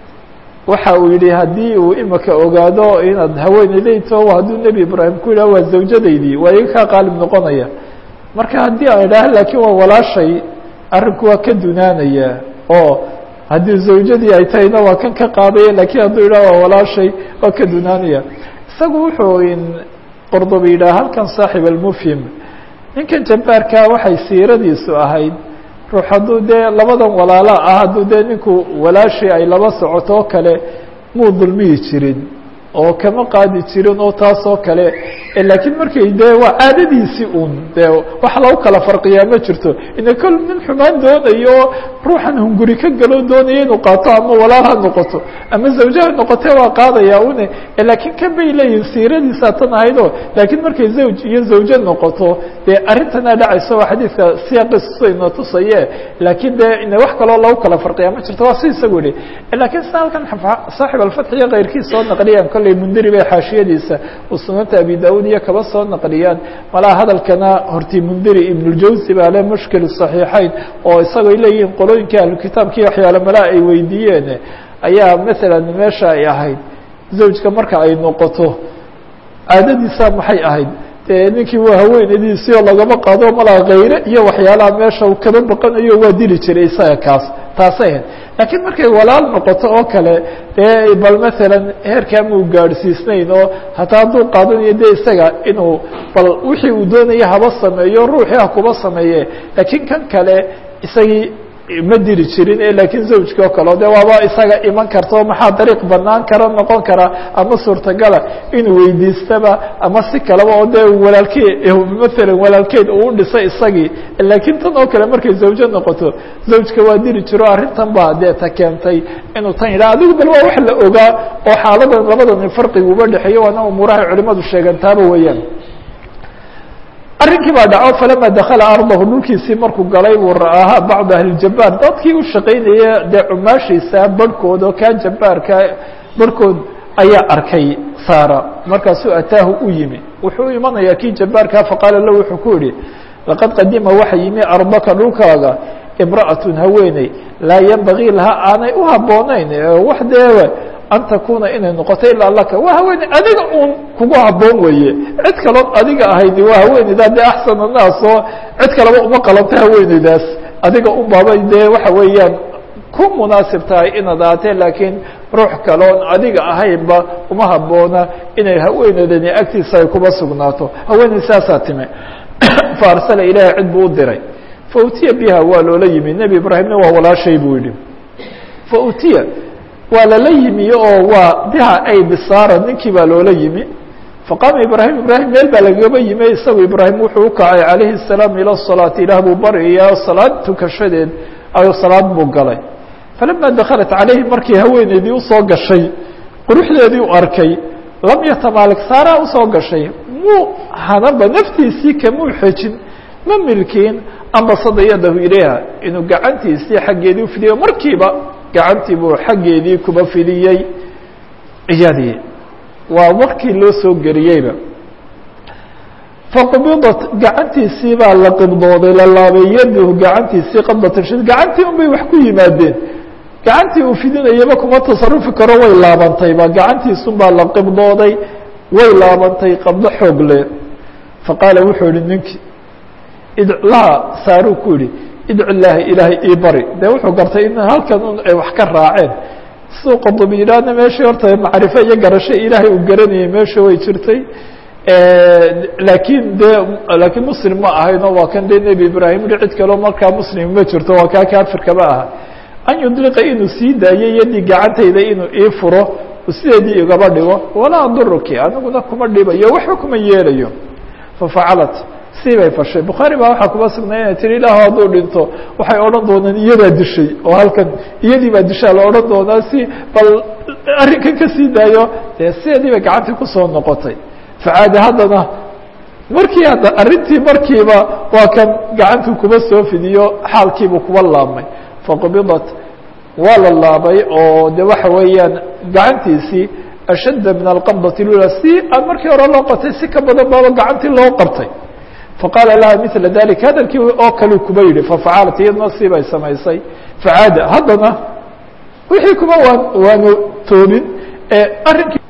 waxa uu yihi haddii uu imika ogaado inaad haweeneydayto hadduu nebi ibraahim ku yidhah waa zawjadaydii waa iga kaa qaalib noqonaya marka haddii aan idhaah laakiin waa walaashay arrinku waa ka dunaanaya oo haddii zawjadii ay tahayna waa kan ka qaadaya lakiin hadduu yidhah waa walaashay waa ka dunaanaya isagu wuxuu qordoba yidhah halkan saaxib almufhim ninkan jabbaarkaa waxay siiradiisu ahayd ruux hadduu dee labadan walaala ah hadduu dee ninku walaashii ay laba socoto oo kale muu dulmiyi jirin oo kama qaadi jirin oo taas oo kale laakiin markay dee waa caadadiisii un dee wax lagu kala farqiyaa ma jirto ina kol nin xumaan doonayo oo ruuxan hunguri ka galo doonaya inuu qaato ama walaal ha noqoto ama zawje ha noqote waa qaadaya une laakiin kan bay leeyihin siiradiisaa tan ahaydoo laakiin markay zawj iyo zawje noqoto dee arrintanaa dhacayso waa xadiidka siyaaqiisina tusaye laakiin dee ina wax kaloo lagu kala farqiyaa ma jirto waa si isagu yihi laakiin sida halkan saaxib alfatx iyo keyrkiis soo naqliyaan kolley mundiri bay xaashiyadiisa uu sunanta abi daud iyo kaba soo naqliyaan malaha hadalkana horti mundiri ibnuljawsi baa le mushkil صaxiixayn oo isagoo leeyihiin qolooyinkii ahlukitaabkii waxyaale malaa ay weydiiyeen ayaa masalan meesha ay ahayd zawjka marka ay noqoto caadadiisa maxay ahayd dee ninkii waa haweenadiisii oo lagama qaado malaa kayre iyo waxyaalaha meesha uu kaba baqanayo waa dili jiray isaga kaas taasay ahayd laakiin markay walaal noqoto oo kale dee bal masalan heerkaa muu gaadhsiisnayn oo hataa hadduu qaadanayo de isaga inuu bal wixii uu doonaya haba sameeyo ruuxii ha kuba sameeye laakiin kan kale isagii ma diri jirin laakiin zawjkii oo kale de waaba isaga iman karta oo maxaa dariiq banaan kara noqon kara ama suurtagala inuu weydiistaba ama si kaleba oo dee walaalkee maalan walaalkeed uu u dhisay isagii laakiin tan oo kale markay zawjo noqoto zawjka waa diri jiro arrintan baa dee ta keentay inuu tan yidhah adigu bal waa wax la ogaa oo xaaladan labadan farqiga uba dhexeeyo waana umuurahay culimadu sheegan taaba weeyaan arrinkii baa dhaco falama dakala ardahu dhulkiisii markuu galay buu ra'aaha bacdu ahlijabaar dadkii u shaqaynaya dee cumaashiisa barhkood oo kaa jabaarka barhkood ayaa arkay saara markaasuu ataahu u yimi wuxuu u imanayaa kii jabaarkaa faqaala lahu wuxuu ku yihi laqad qadima waxa yimi ardaka dhulkaaga imra'atun haweeney laa yanbagii laha aanay u habboonayn wax dee an takuna inay noqoto ilaa laka waa haweeney adiga uun kugu habboon weeye cid kaloon adiga ahayni waa haweeneydaa dee axsan annaas oo cid kaleba uma qalanto haweeneydaas adiga un baabay dee waxa weeyaan ku munaasib tahay inaad aatee laakiin ruux kaloon adiga ahaynba uma habboona inay haweeneydani agtiisa ay kuba sugnaato haweeney saasaa time fa arsala ilaahi cid buu u diray fa utiya biha waa loola yimi nebi ibraahimna waa walaashay buu yihi fa utiya waa lala yimi oo waa biha ay bisaara ninkii baa loola yimi faqaama ibraahim ibraahim meel baa lagaba yimi isagu ibraahim wuxuu u kacay calayhi الsalaam ila salaati ilaah buu baryayaa salaad tukashadeed ayo salaad buu galay falama dakhalat calayhi markii haweeneydii usoo gashay quruxdeedii u arkay lam yatamaalik saaraa usoo gashay muu hanaba naftiisii kamuu xejin ma milkiin ambasada yadahu ilayha inuu gacantiisii xaggeedii ufidiyo markiiba gacantii buu xaggeedii kuba fidiyey iyadii waa markii loo soo geliyeyba faqbidat gacantiisii baa la qibdooday la laabay yadahu gacantiisii qabdatan shid gacantii un bay wax ku yimaadeen gacantii uu fidinayaba kuma tasarufi karo way laabantayba gacantiisun baa la qibdooday way laabantay qabdo xoog le faqaala wuxuu yihi ninkii idlaha saaruu ku yihi idcu illaahi ilaahay ii bari dee wuxuu gartay in halkan un ay wax ka raaceen siduu qodobi yidhaahna meeshii horta macrifo iyo garasho ilaahay uu garanayay meesha way jirtay laakiin dee laakiin muslim ma ahayno waa kan dee nebi ibraahim i cid kaleo markaa muslim ma jirto waa kaa kaafirkama aha an yudliqa inuu sii daayo yadii gacantayda inuu ii furo sideedii igaba dhigo walaa aduruki aniguna kuma dhibayo waxba kuma yeelayo fafacalat sii bay fashay bukhaari baa waxaa kuma sugnay inay tihi ilaah hadduu dhinto waxay odhan doonaan iyadaa dishay oo halkan iyadii baa dishaa la odhan doonaa si bal arrinkan kasii daayo dee sideedii bay gacantii kusoo noqotay facaada haddana markii hadda arrintii markiiba waa kan gacantuu kuba soo fidiyo xaalkiibuu kuba laabmay faqbidat waa la laabay oo de waxa weeyaan gacantiisii ashadda min alqabdati lula si aan markii hore loo qabtay si ka badan baaba gacantii loo qabtay faqaala laha mila dalik hadalkii oo kale kuba yihi fafacalat iyadna si bay samaysay facaada haddana wixii kuma waan waanu toobin arrinkii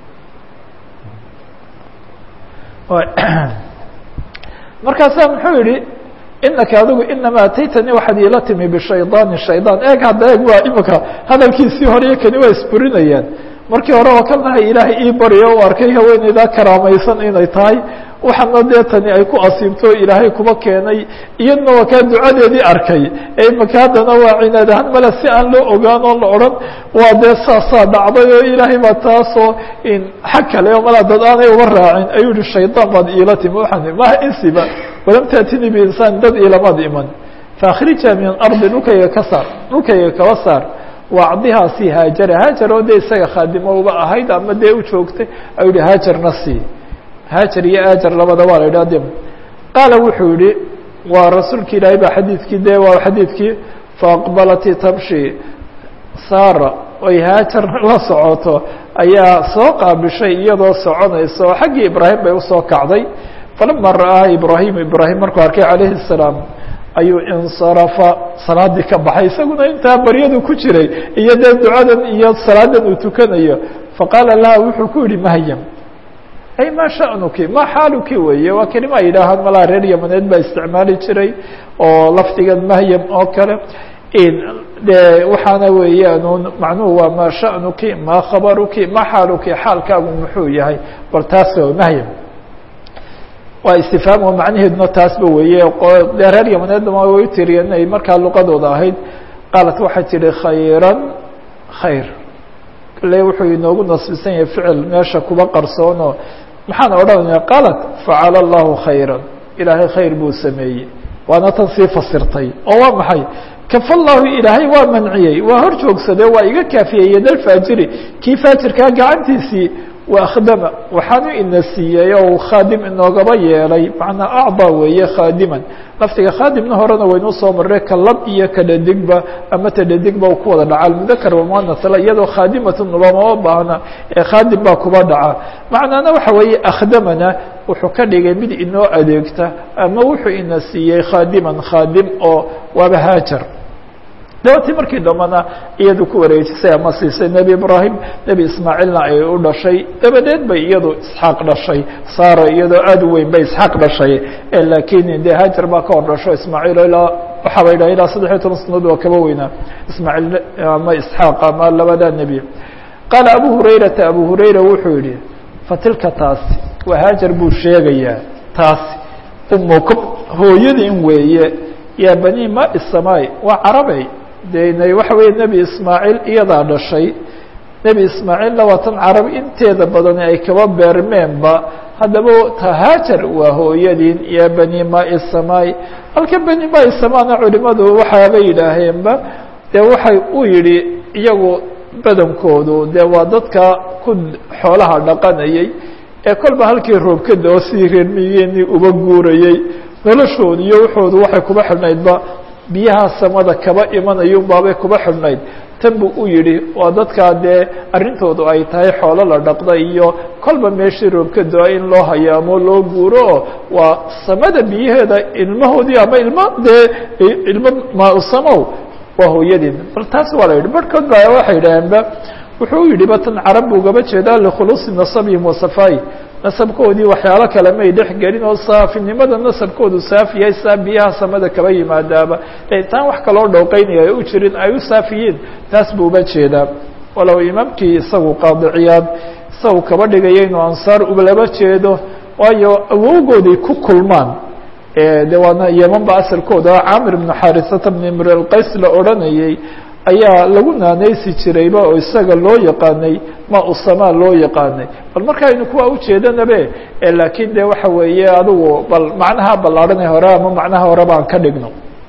markaasaa muxuu yihi inaka adigu inama ataytanii waxaad iila timi bishaydaani shaydaan eeg hadda eeg waa imika hadalkiisii horeyo kani waa isburinayaan markii hore oo kan ahay ilaahay ii baryo u arkay haweeneydaa karaamaysan inay tahay waxaana dee tani ay ku asiibto ilaahay kuba keenay iyadna waa kaa ducadeedii arkay ee imika haddana waa cinaad ahaan male si aan loo ogaan oo la odhan waa dee saasaa dhacday oo ilaahay baa taasoo xag kale oo malaa dad aanay uga raacin ayuu yihi shaydaan baad iila timi waxaan maha insiba walam taatini biinsaan dad iilamaad iman faakhrija min ardi dhulkayga ka saar dhulkayga kaba saar wacdihaa si haajara haajar oo dee isaga khaadimo uba ahayd ama dee u joogtay ayuu yihi haajarna sii haajar iyo aajar labada waa la yidhah de qaala wuxuu yihi waa rasuulki ilaahay baa xadiidkii de waa xadiidkii faaqbalati tamshi saara oy haajar la socoto ayaa soo qaabishay iyadoo soconaysa oo xaggii ibraahim bay usoo kacday falama ra'aha ibraahim ibraahim markuu arkay calayhi الsalaam ayuu insarafa salaadii ka baxay isaguna intaa baryadu ku jiray iyo dee ducadan iyo salaadan uu tukanayo faqaala laha wuxuu ku yihi mahyam ay ma sha'nuki ma xaaluki weeye waa kelima ay yidhaahaan malaa reer yamaneed baa isticmaali jiray oo lafdigan mahyam oo kale de waxaana weeyaan macnuhu waa ma sha'nuki ma khabaruki ma xaaluki xaalkaagu muxuu yahay bal taas mahyam waa istifhaam oo macnaheeduna taasba weeye dee reer yamaneedna way u tiriyeen inay markaa luqadooda ahayd qaalat waxay tihi khayran khayr le wuxuu inoogu nasbisan yahay ficil meesha kuba qarsoono maxaan odhanaya qaalat facala allahu khayra ilaahay khayr buu sameeyey waana tan sii fasirtay oo waa maxay kafa llahu ilaahay waa manciyey waa hor joogsade waa iga kaafiyey yadalfaajiri kii faajirkaa gacantiisii waakhdama waxaanu ina siiyey oo uu khaadim inoogaba yeelay macnaa acdaa weeye khaadiman laftiga khaadimna horena waynuu soo marray ka lab iyo ka dhadigba ama ta dhadigba u ku wada dhaca almudakar wamuanasla iyadoo khaadimatun loomama baahna ee khaadim baa kuba dhaca macnaana waxa weeye akhdamana wuxuu ka dhigay mid inoo adeegta ama wuxuu ina siiyey khaadiman khaadim oo waaba haajar dabatii markii dambana iyadu ku wareejisay ama siisay nebi ibraahim nebi ismaaciilna ay u dhashay dabadeed bay iyadu isxaaq dhashay saara iyadoo aada u weyn bay isxaaq dhashay laakiin dee hajar baa ka hor dhasho ismaaciil ilaa waxaa ba yidhaha ilaa saddexiyo toban sanadood waa kaba weynaa ismaaciil ama isxaaq ama labada nebi qaala abu hurayrata abu hurayra wuxuu yihi fatilka taasi waa haajar buu sheegayaa taasi umukum hooyadin weeye yaa bani ma isamaai waa carabey de waxa weeye nebi ismaaciil iyadaa dhashay nebi ismaaciilna waa tan carab inteeda badani ay kaba beermeenba haddaba tahaajar waa hooyadiin yaa bani maai samaai halka bani maai samaana culimadu waxaabay yidhaaheenba dee waxay u yidhi iyagu badankoodu dee waa dadka ku xoolaha dhaqanayay ee kolba halkii roobkada oo sidii reermiyeenii uba guurayey noloshooda iyo waxoodu waxay kuba xidhnaydba biyaha samada kaba imanayun baabay kuba xidhnayd tan buu u yidhi waa dadkaa dee arrintoodu ay tahay xoolo la dhaqda iyo kolba meeshii roobka do-a in loo hayaamo loo guuro oo waa samada biyaheeda ilmahoodii ama ilmo dee ilmo maasamow waa hooyadiin bal taas waa la yidhi barhkood ba waxay yidhaaheenba wuxuu yidhi ba tan carab buu gaba jeedaa likhuluusi nasabihim wasafaayi nasabkoodii waxyaalo kale may dhex gelin oo saafinimada nasabkoodu saafiyay saa biyaha samada kaba yimaadaaba taan wax kaloo dhooqeynaya ay u jirin ay u saafiyiin taas buu uba jeedaa walow imaamkii isagu qaadiciyaad isagu kaba dhigaya inuu ansaar ulaba jeedo waayo awowgooday ku kulmaan de waana yeman ba asalkooda camir ibnu xarisata bn imr alqays la odhanayay ayaa lagu naanaysi jirayba oo isaga loo yaqaanay ma usamaa loo yaqaanay bal markaaynu kuwa ujeedanabe laakiin de waxa weeye adigu bal macnaha ballaarhanay hore ama macnaha hore baan ka dhigno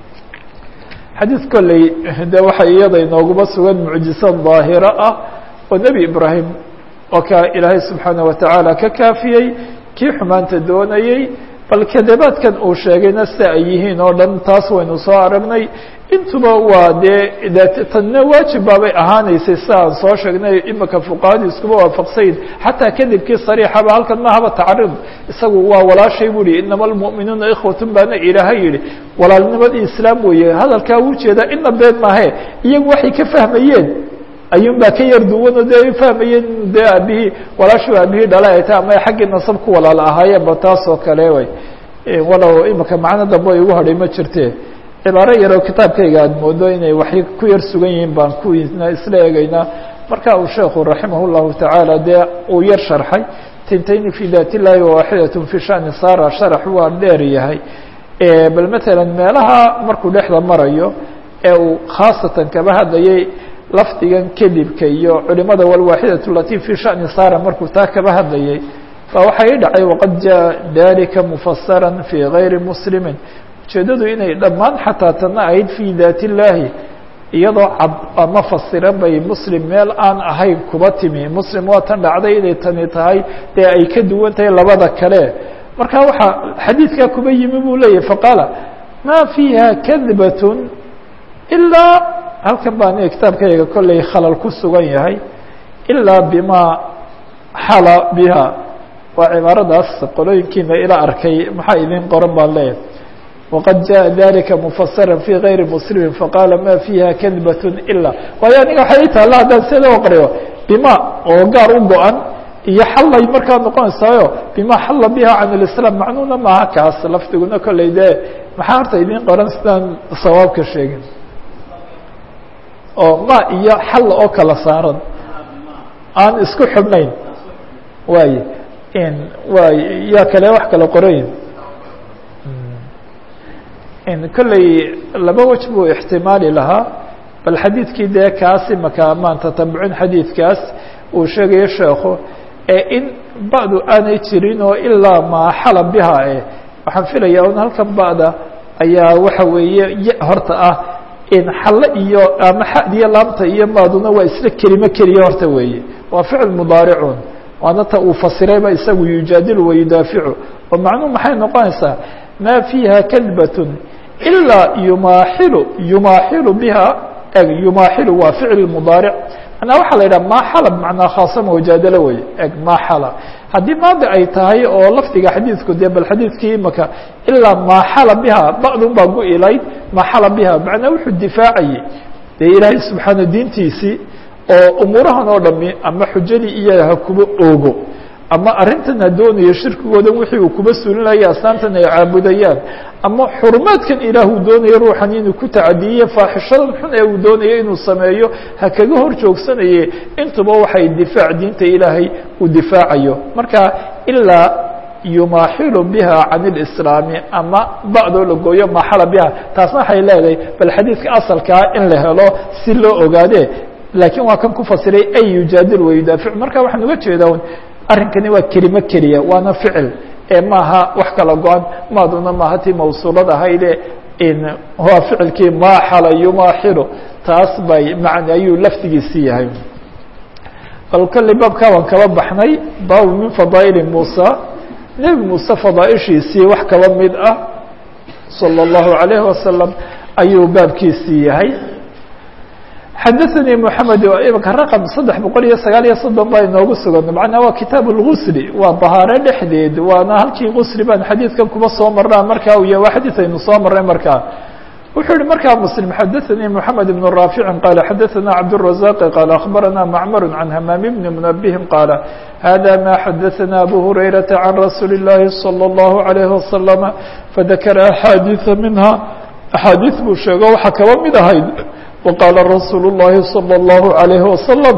xadiid kolley de waxa iyada inooguma sugan mucjiso daahiro ah oo nebi ibraahim oo ka ilaahay subxaana watacaala ka kaafiyey kii xumaanta doonayey bal kadabaadkan uu sheegayna sida ay yihiin oo dhan taas waynu soo aragnay intuba waa dee tanna waajib baabay ahaanaysay sida aan soo sheegnay imika fuqahadu iskuba waafaqsayn xataa kadibkii sariixaba halkan mahaba tacarid isagu waa walaashay bu hi inama almu'minuuna ikhwatun baana ilaahay yihi walaalnimadii islaam weeye hadalkaa u jeedaa ina been maahe iyagu waxay ka fahmayeen ayuun baa ka yar duwanoo dee ay fahmayeen dee aabihii walaashu aabihii dhala ay tahay ama xaggii nasab ku walaal ahaayeenba taas oo kale way walow imika macno dambe ay ugu hadhay ma jirte cibaaro yaroo kitaabkayga aada moodo inay waxay ku yar sugan yihiin baan kuwiisna isla eegaynaa marka uu sheekhu raximah llahu tacaala dee uu yar sharxay tintayni fi daat illahi waaxidat fi shani sara sharax waa dheer yahay bal matalan meelaha markuu dhexda marayo ee uu khaasatan kaba hadlayay lafdigan kedibka iyo culimada walwaaxidatu lati fi shani sara markuu taa kaba hadlayay ba waxaa ii dhacay waqad jaa dalika mufasara fi gayri muslimin ujeedadu inay dhammaan xataa tana ahayd fi daat illaahi iyadoo cad ama fasiran bay muslim meel aan ahayn kuba timi muslim waa tan dhacday inay tani tahay dee ay ka duwan tahay labada kale marka waxaa xadiidkaa kuba yimi buu leeyahy faqaala ma fiiha kadbat ilaa halkan baa aniga kitaabkayga kolley khalal ku sugan yahay ilaa bima xala biha waa cibaaradaas qolooyinkiina ila arkay maxaa idin qoran baan leeyahay waqad jaءa dalika mufasira fi gayri muslimi faqaala ma fiiha kadbat ila waayo aniga waxay ii taalla haddaan sida aqriyo bima oo gaar u go-an iyo xallay markaa noqonaysaayo bima xalla biha can اlislaam macnuuna maaha kaas lafdiguna kolley dee maxaa horta idin qoran sidaan sawaabka sheegin oo ma iyo xalla oo kala saaran aan isku xidhnayn waay waay yaa kale wax kala qorayin kolley laba wej buu ixtimaali lahaa bal xadiidkii dee kaas imaka maan tatabucin xadiidkaas uu sheegayo sheekhu ee in ba'du aanay jirin oo ilaa maa xala biha e waxaan filaya un halkan ba'da ayaa waxa weeye y horta ah in xalle iyo ama xadiyo laamta iyo maaduna waa isla kelimo keliya horta weeye waa ficil mudaaricun waana ta uu fasirayba isagu yujaadilu wayudaaficu oo macnuhu maxay noqonaysaa maa fiiha kadbatun ilaa yumaaxilu yumaaxilu biha eg yumaaxilu waa ficl mudaaric manaa waxaa la yidhaha maaxala bmacnaa khaasama wajaadalo wey eg maaxala haddii maadi ay tahay oo lafdiga xadiidku dee bal xadiidkii imaka ilaa maaxala biha ba'dun baa gu-ilayd maaxala biha macnaa wuxuu difaacayey dee ilaahay subxaana diintiisii oo umuurahan oo dhami ama xujadii iyaga ha kuba oogo ama arrintan ha doonayo shirkigoodan wixii uu kuba sulinaya asnaamtan ay caabudayaan ama xurumaadkan ilaahuu doonayo ruuxan inuu ku tacadiye faaxishadan xun ee uu doonayo inuu sameeyo ha kaga hor joogsanaye intuba waxay difaac diinta ilaahay uu difaacayo marka ilaa yumaaxilu biha can اlislaami ama ba'doo la gooyo maaxala biha taasna waxay leedahay bal xadiidka asalkaa in la helo si loo ogaade laakiin waa kan ku fasiray ay yujaadil wayudaafic marka waxaan uga jeedaa arrinkani waa kelimo keliya waana ficil ee maaha wax kala go-an maaduna maaha tii mawsuulad ahayde waa ficilkii maaxala yumaaxilu taas bay macna ayuu laftigiisi yahay bal kolley baabkaa waan kaba baxnay baabu min fadaa'ili muusa nebi muuse fadaaishiisii wax kaba mid ah salى اllahu عalayhi wasalam ayuu baabkiisii yahay xadaثnي mحamed imika raqم saddex boqol iyo sagaal iyo soddon baa inoogu sugan macnaa waa kitaab اlgusli waa bahaare dhexdeed waana halkii gusli baan xadiidkan kuba soo marnaa markaa u yahy waa xadiid aynu soo marnay markaa wuxuu yihi markaa mslim xadaثnي mحamed بن raafici qaala xadaثna cabdالرaزاq qaala aخbarana macmar can hamaam bni mنbهi qaala hada ma xadaثna abu hurayraةa can rasuuli الlahi slى الlahu عalيه waslم fadakara axaadiiثa minha axaadiiث buu sheego waxaa kaba mid ahayd وqاla رasuul الlahi صلى الlaه عalيه وasلم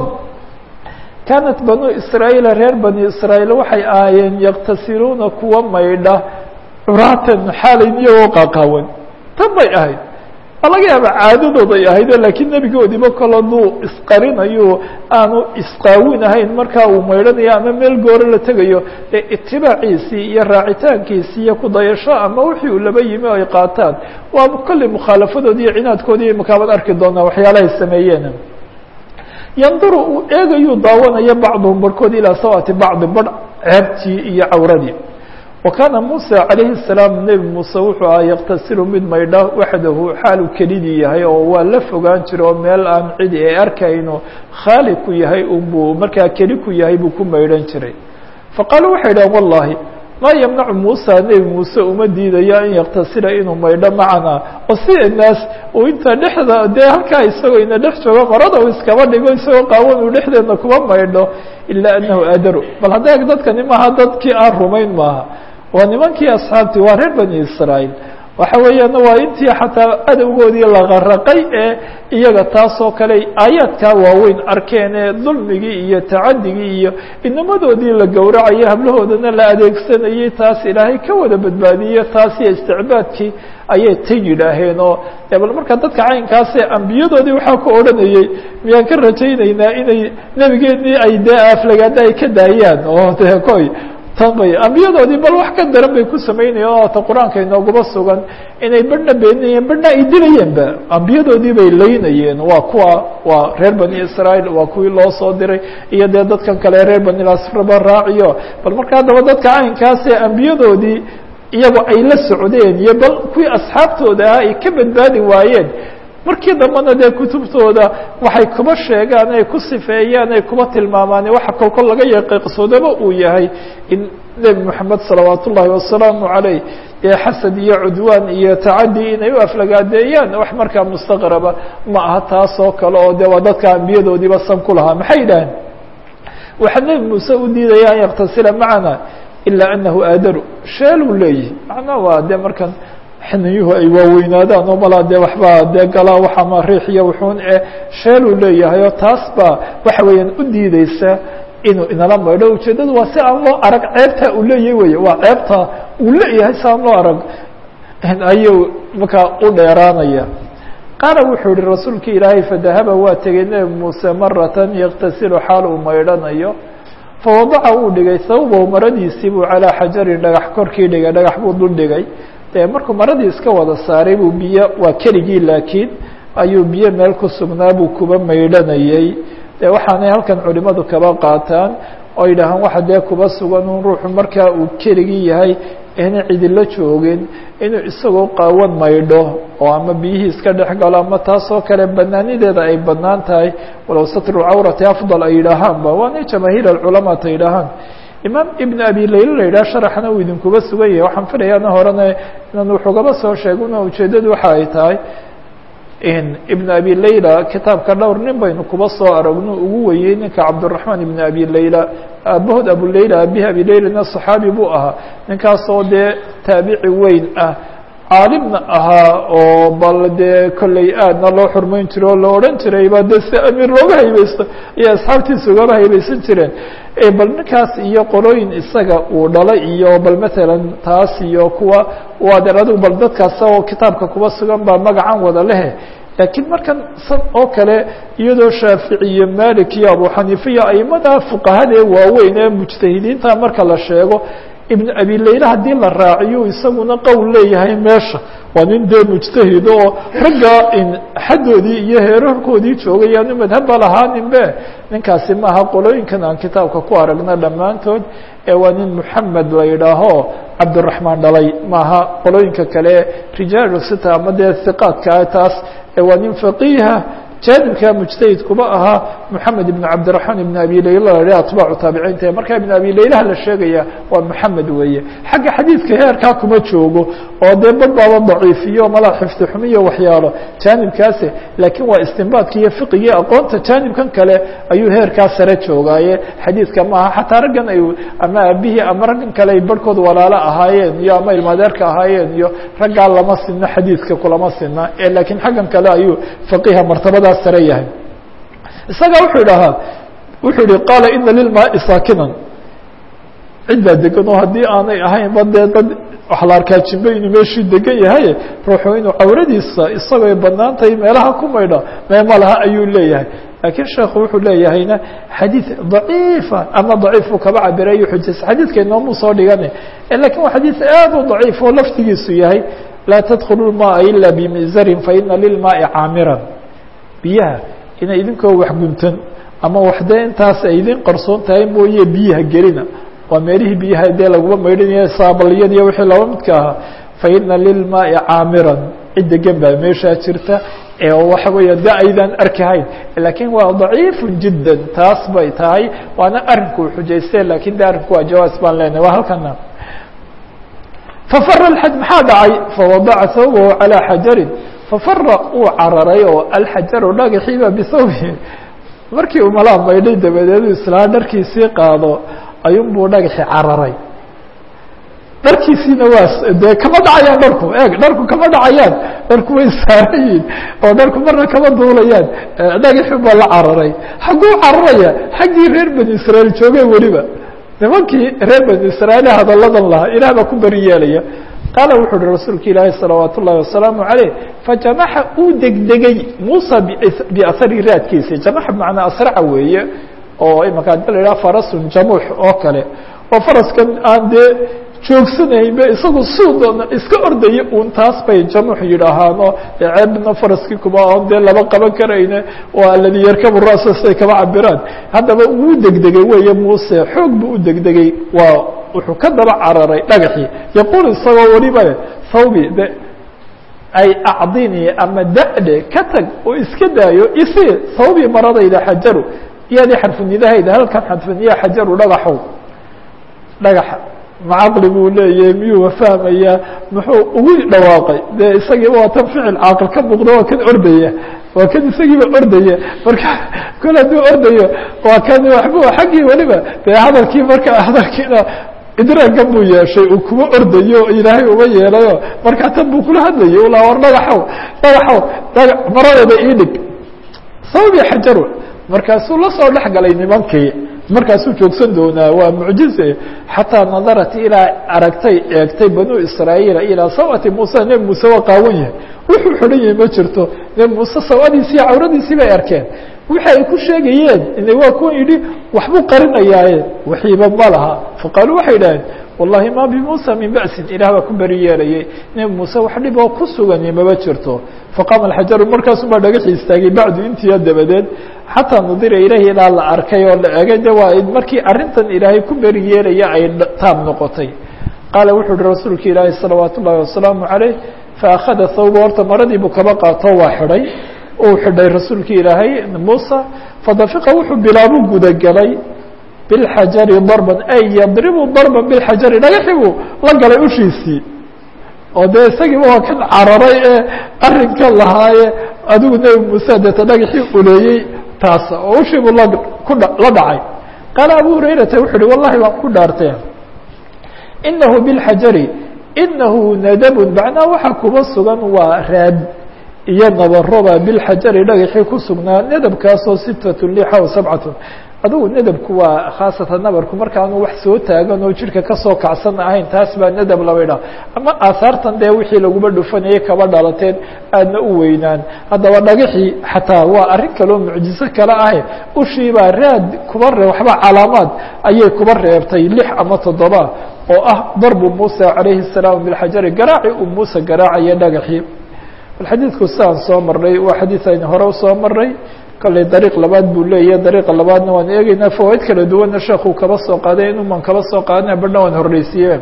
kaanat banو isrاaيil reer bani isrاaيil waxay ahaayeen yktasiluuna kuwa maydha curaatan xaalayn iyagoo qaqaawan tan bay ahayd waa laga yaaba caadadooday ahayde lakiin nebigoodiba kol haduu isqarinayo aanu isqaawinahayn markaa uu maydhanayo ama meel gooro la tegayo ee itibaaciisii iyo raacitaankiisii iyo kudayasho ama wixii uu laba yimi o ay qaataan waa kolley mukhaalafadoodi iyo cinaadkoodii imakaabad arki doonaa waxyaalahay sameeyeen yanduru uu eegayuu daawanaya bacduhum barhkood ilaa sawati bacdi barh ceebtii iyo cawradii wa kaana muuse calayhi الsalaam nebi muuse wuxuu ahaa yaktasilu mid maydha waxdahu xaalu kelidii yahay oo waa la fogaan jira oo meel aan cidi ay arkayno khaali ku yahay unbuu markaa keli ku yahay buu ku maydhan jiray faqaaluu waxay idhahan wallahi maa yamnacu muusa nebi muuse uma diidayo an yaktasila inuu maydho macana oo sida naas uu inta dhexda dee halkaa isagoo ina dhex joogo marada uu iskaba dhigo isagoo qaawan uu dhexdeedna kuma maydho ilaa anahu adaru bal hadda eg dadkani maaha dadkii aan rumayn maaha waa nimankii asxaabtii waa reer bani israaيil waxa weeyaan waa intii xataa adowgoodii laqaraqay ee iyaga taasoo kale aayaadkaa waaweyn arkeen ee dulmigii iyo tacadigii iyo inamadoodii la gowracayay hablahoodana la adeegsanayay taas ilaahay ka wada badbaadiye taas iyo isticbaadkii ayay ta yidhaaheen oo bal marka dadka caynkaasee ambiyadoodii waxaa ku odhanayey miyaan ka rajaynaynaa inay nebigeenii ay dee aaflagaada ay ka daayaan oo de koy tan bay ambiyadoodii bal wax ka daran bay ku samaynayeen oo ta qur-aanka inooguma sugan inay badhna beeninayeen badhna ay dilayeenba ambiyadoodii bay laynayeen waa kuwa waa reer bani israaيil waa kuwii loo soo diray iyo dee dadkan kale reer bani asraba raaciyo bal marka haddaba dadka caynkaasee ambiyadoodii iyago ay la socdeen iyo bal kuwii asxaabtooda ah ay ka badbaadi waayeen markii dambena dee kutubtooda waxay kuba sheegaan ay ku sifeeyaan ay kuba tilmaamaan waxa kolkol laga yaqiiqsoodaba uu yahay in nebi moxamed salawaat ullaahi wasalaamu calayh ee xasad iyo cudwaan iyo tacadi inay u aflagaadeeyaan wax markaa mustaqraba ma aha taas oo kale oo de waa dadka ambiyadoodiiba san ku lahaa maxay yidhaaheen waxaa nebi muuse u diidaya an yaktasila macana ilaa anahu aadaru sheeluu leeyihi macnaa waa de markan xiniyuhu ay waaweynaadaan oo malaa dee waxbaa dee galaa waxama riix iyo wuxuun e sheeluu leeyahay oo taas baa waxa weeyaan u diideysa inuu inala maydho ujeeddadu waa si aan loo arag ceebtaa uu leeyahy wey waa ceebta uu leeyahay si aan loo arag ayuu markaa u dheeraanaya qaala wuxuu yihi rasuulka ilaahay fadahaba waa tegey nebi muuse maratan yaktasilu xaal uu maydhanayo fawadaca uu dhigay sawbahu maradiisii buu calaa xajarin dhagax korkii dhigay dhagax buu dul dhigay de markuu maradii iska wada saaray buu biyo waa keligii laakiin ayuu biyo meel ku sugnaa buu kuba maydhanayey de waxaanay halkan culimadu kaba qaataan oo yidhaahaan waxa dee kuba sugan un ruuxu markaa uu keligii yahay ina cidila joogin inuu isagoo qaawan maydho oo ama biyihii iska dhex galo ama taasoo kale banaanideeda ay banaan tahay walow satru cawrati afdal ay yidhaahaanba waana jamaahiir alculamaa ta yidhaahaan imaam ibn abi layla la yidhaha sharaxna uu idinkuba sugan yahay waxaan filayaana horena inaan wuxugaba soo sheegin oo ujeedadu waxa ay tahay ibn abi layla kitaabka dhowr nin baynu kuba soo aragno ugu weyey ninka cabdالرaحman ibn abi layla aabahood abulayla abihi abi laylana صaxaabi buu ahaa ninkaasoo dee taabici weyn ah caalimna ahaa oo bal dee kolley aadna loo xurmeyn jiro oo la odhan jirayba de si amiir looga haybeysto iyo asxaabtiisa ugaba haybeysan jireen bal ninkaas iyo qolooyin isaga uu dhalay iyo bal matalan taas iyo kuwa wadeer adigu bal dadkaas oo kitaabka kuba sugan baa magacan wada lehe laakiin markan san oo kale iyadoo shaafici iyo malik iyo abu xaniifa iyo aimada fuqahada ee waaweyn ee mujtahidiinta marka la sheego ibn abi layla haddii la raaciyo isaguna qowl leeyahay meesha waa nin dee mujtahid oo ragga xaddoodii iyo heerarkoodii joogay aanu madhabba lahaaninbe ninkaasi maaha qolooyinkan aan kitaabka ku aragna dhammaantood ee waa nin moxamed la yidhaaho cabdiraxmaan dhalay maaha qolooyinka kale rijaalu sita ama dee hiqaadkaa taas waa nin faqiiha jaanibka mujtahid kuba ahaa moxamed ibn cabdiraxmaan ibn abi layla la atbaacu taabiciinta marka ibn abi laylaha la sheegaya waa moxamed weeye xagga xadiidka heerkaa kuma joogo oo dee bad baaba daciifiyo mala xifdi xumiyo waxyaalo jaanibkaasi laakiin waa istinbaadki iyo fiqigii aqoonta jaanibkan kale ayuu heerkaa sare joogaaye xadiidka maaha xataa raggan ay ama aabihii ama raggan kale ay barhkood walaalo ahaayeen iyo ama ilmaadeerka ahaayeen iyo raggaa lama sino xadiidka kulama sina laakiin xaggan kale ayuu faqiha martabada sare yahay isaga wuxuu idhahaa wuxuu yihi qaala ina lilmaai saakinan cid baa degan oo haddii aanay ahaynba dee dad waxa la arkaa jimbe inuu meeshuu degan yahay ruuxu inuu cawradiisa isagooy banaan tahay meelaha ku maydha meema laha ayuu leeyahay laakiin sheekhu wuxuu leeyahayna xadiid daciifa ama daciifuu kaba cabirayo xujaysa xadiidka inoomuu soo dhigana lakin waa xadiid aad u daciif oo laftigiisu yahay laa tadkhulu lmaaa ila bimizarin faina lilmaai caamiran biyaha inay idinkoo wax guntan ama waxdee intaas ay idin qarsoon tahay mooye biyaha gelina waa meelihii biyaha dee laguma maydhanaya saabaliyad iyo wixii laba midka ahaa faina lilmaai caamiran cid degan baa meeshaa jirta ee waxa weeya de aydan arkahayn lakin waa daciifu jidda taas bay tahay waana arinku xujayste lakin de arrinku waa jawaas baan leenahay waa halkana fafara xaj maxaa dhacay fawadaca thawbahu calىa xajarin fafara uu cararay oo alxajaru dhagaxiiba bithawbihi markii uu malaa maydhay dabadeedu islaa dharkiisii qaado ayuun buu dhagaxi cararay dharkiisiina waa dee kama dhacayaan dharku eeg dharku kama dhacayaan dharku way saaran yihin oo dharku marna kama duulayaan dhagaxi baa la cararay xagguu cararaya xaggii reer bani israail joogeen weliba nimankii reer bani israail hadalladan lahaa ilaah baa ku beri yeelaya qaala wuxu uhi rasuulka ilaahi salawaat ullahi wasalaamu عaleyh fajamaxa uu degdegay muusa biasari raadkiisa jamaxa bmacnaa asraca weeye oo imaka hadii la yidhaha farasun jamuux oo kale oo faraskan aan dee joogsanaynba isagu suu doona iska ordaya un taas bay jamuux yidhaahaano ceebna faraskii kuma on dee laba qaban karayne oo aladi yarkabu ra'sa siday kaba cabiraan haddaba uu degdegay weeye muuse xoog buu u degdegay waa wuxuu ka daba cararay dhagaxii yaquul isagoo weliba thawbi de ay acdini ama da'de ka tag oo iska daayo isi thawbi maradayda xajaru iyadii xarfunidahayda halkan xarfuniya xajaru dhagaxow dhagaxa macaqli buu leeyahay miyuu fahmayaa muxuu ugu dhawaaqay dee isagii waa tan ficil caaqil ka muuqda waa kan ordaya waa kan isagiiba ordaya marka kol hadduu ordayo waa kan waxbu xaggii weliba dee hadalkii marka hadalkiina idraagan buu yeeshay uu kuma ordayo ilaahay uma yeelayo markaa tan buu kula hadlayay ulaa war dhagaxow dhagaxow dhaga maradeeda ii dhig sababi xajaru markaasuu la soo dhex galay nimankii markaasuu joogsan doonaa waa mucjize xataa nadarat ilaa aragtay eegtay banu israaيiila ilaa sawati muuse nebi muuse waa qaawan yahay wuxuu xidhan yahay ma jirto nebi muuse sawadiisii cawradiisii bay arkeen wixi ay ku sheegayeen ina waa kuwan yidhi waxbuu qarinayaaye waxiiba ma laha faqaaluu waxay idhaheen wallahi ma bimuusa min ba'sin ilaah baa ku beri yeelayay nebi muuse wax dhib oo ku sugani maba jirto faqaama alxajaru markaasu baa dhagaxii istaagay bacdu intiya dabadeed xataa nudira ilahi ilaa la arkay oo la egay de waa markii arrintan ilaahay ku beri yeelaya ay taab noqotay qaala wuxuu uhi rasuulka ilaahi salawaat ullahi wasalaamu caleyh faakhada thawba horta maradii buu kaba qaato waa xidhay uu xidhay rasuulkii ilaahay muusa fadafiqa wuxuu bilaabu gudagelay bilxajari darban ay yadribu darban bilxajari dhagaxii buu la galay ushiisii oo dee isagiiba waa kan cararay ee arrinka lahaaye adigu nebi muuse deeta dhagaxii uleeyey taas oo ushii buu la ku la dhacay qaala abu hurayrata wuxu uhi wallahi waan ku dhaartee inahu bilxajari inahu nadabun macnaa waxaa kuba sugan waa raad iyo nabaroba bilxajari dhagaxii ku sugnaa nadabkaasoo sitatun lixa o sabcatun adugu nadabku waa khaasatan nabarku markaanu wax soo taagan oo jirka kasoo kacsan ahayn taas baa nadab laba idhaha ama aahaartan dee wixii laguba dhufanayay kaba dhalateen aadna u weynaan haddaba dhagaxii xataa waa arrin kaloo mucjizo kale ahe ushiibaa raad kuba ree waxba calaamaad ayay kuba reebtay lix ama toddoba oo ah darbu muusa calayhi الsalaam bilxajari garaaci uu muuse garaacaya dhagaxii bal xadiidku sidaan soo marnay waa xadiid aynu hore usoo marnay kolley dariiq labaad buu leeyahy dariiqa labaadna waan eegeynaa fawaaid kala duwanna sheekuu kaba soo qaaday inuuman kaba soo qaadana badhna waan horreysiiye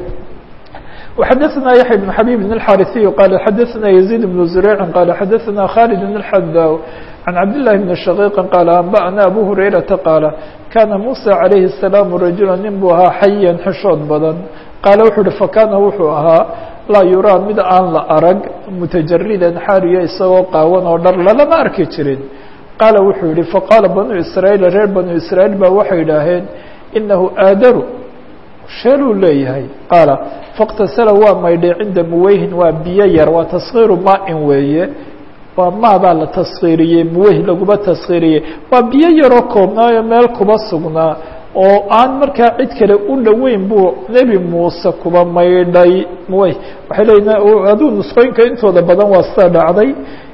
وxadثna yaحya بن xabيb بن الxاriثiي qال xadثna يزيد بن زurيع qال xadثna khالد بن الxdاw عن cabd للhi بن شhقيq qال أنbأna أbو هurayرaةa qاaل kana muسى عalayه السلام rajula nin buu ahaa xayan xishood badan qaala wuxuu uhi fakana wuxuu ahaa laa yuraa mid aan la arag mutajaridan xaariya isagoo qaawan oo dhar lalama arki jirin qaala wuxuu yihi faqaala banuu israaيil reer banuu israaيil baa waxay idhaaheen inahu aadaru sheeluu leeyahay qaala faاktasala waa maydhay cinda muweyhin waa biyo yar waa taskiiru maain weeye waa maabaa la taskiiriyey muweyh laguma taskiiriyey waa biyo yaroo koobnaayo meel kuba sugnaa oo aan markaa cid kale u dhoweyn buu nebi muuse kuba maydhay muweyh waxay leeyiin aduu nusqooyinka intooda badan waa sida dhacday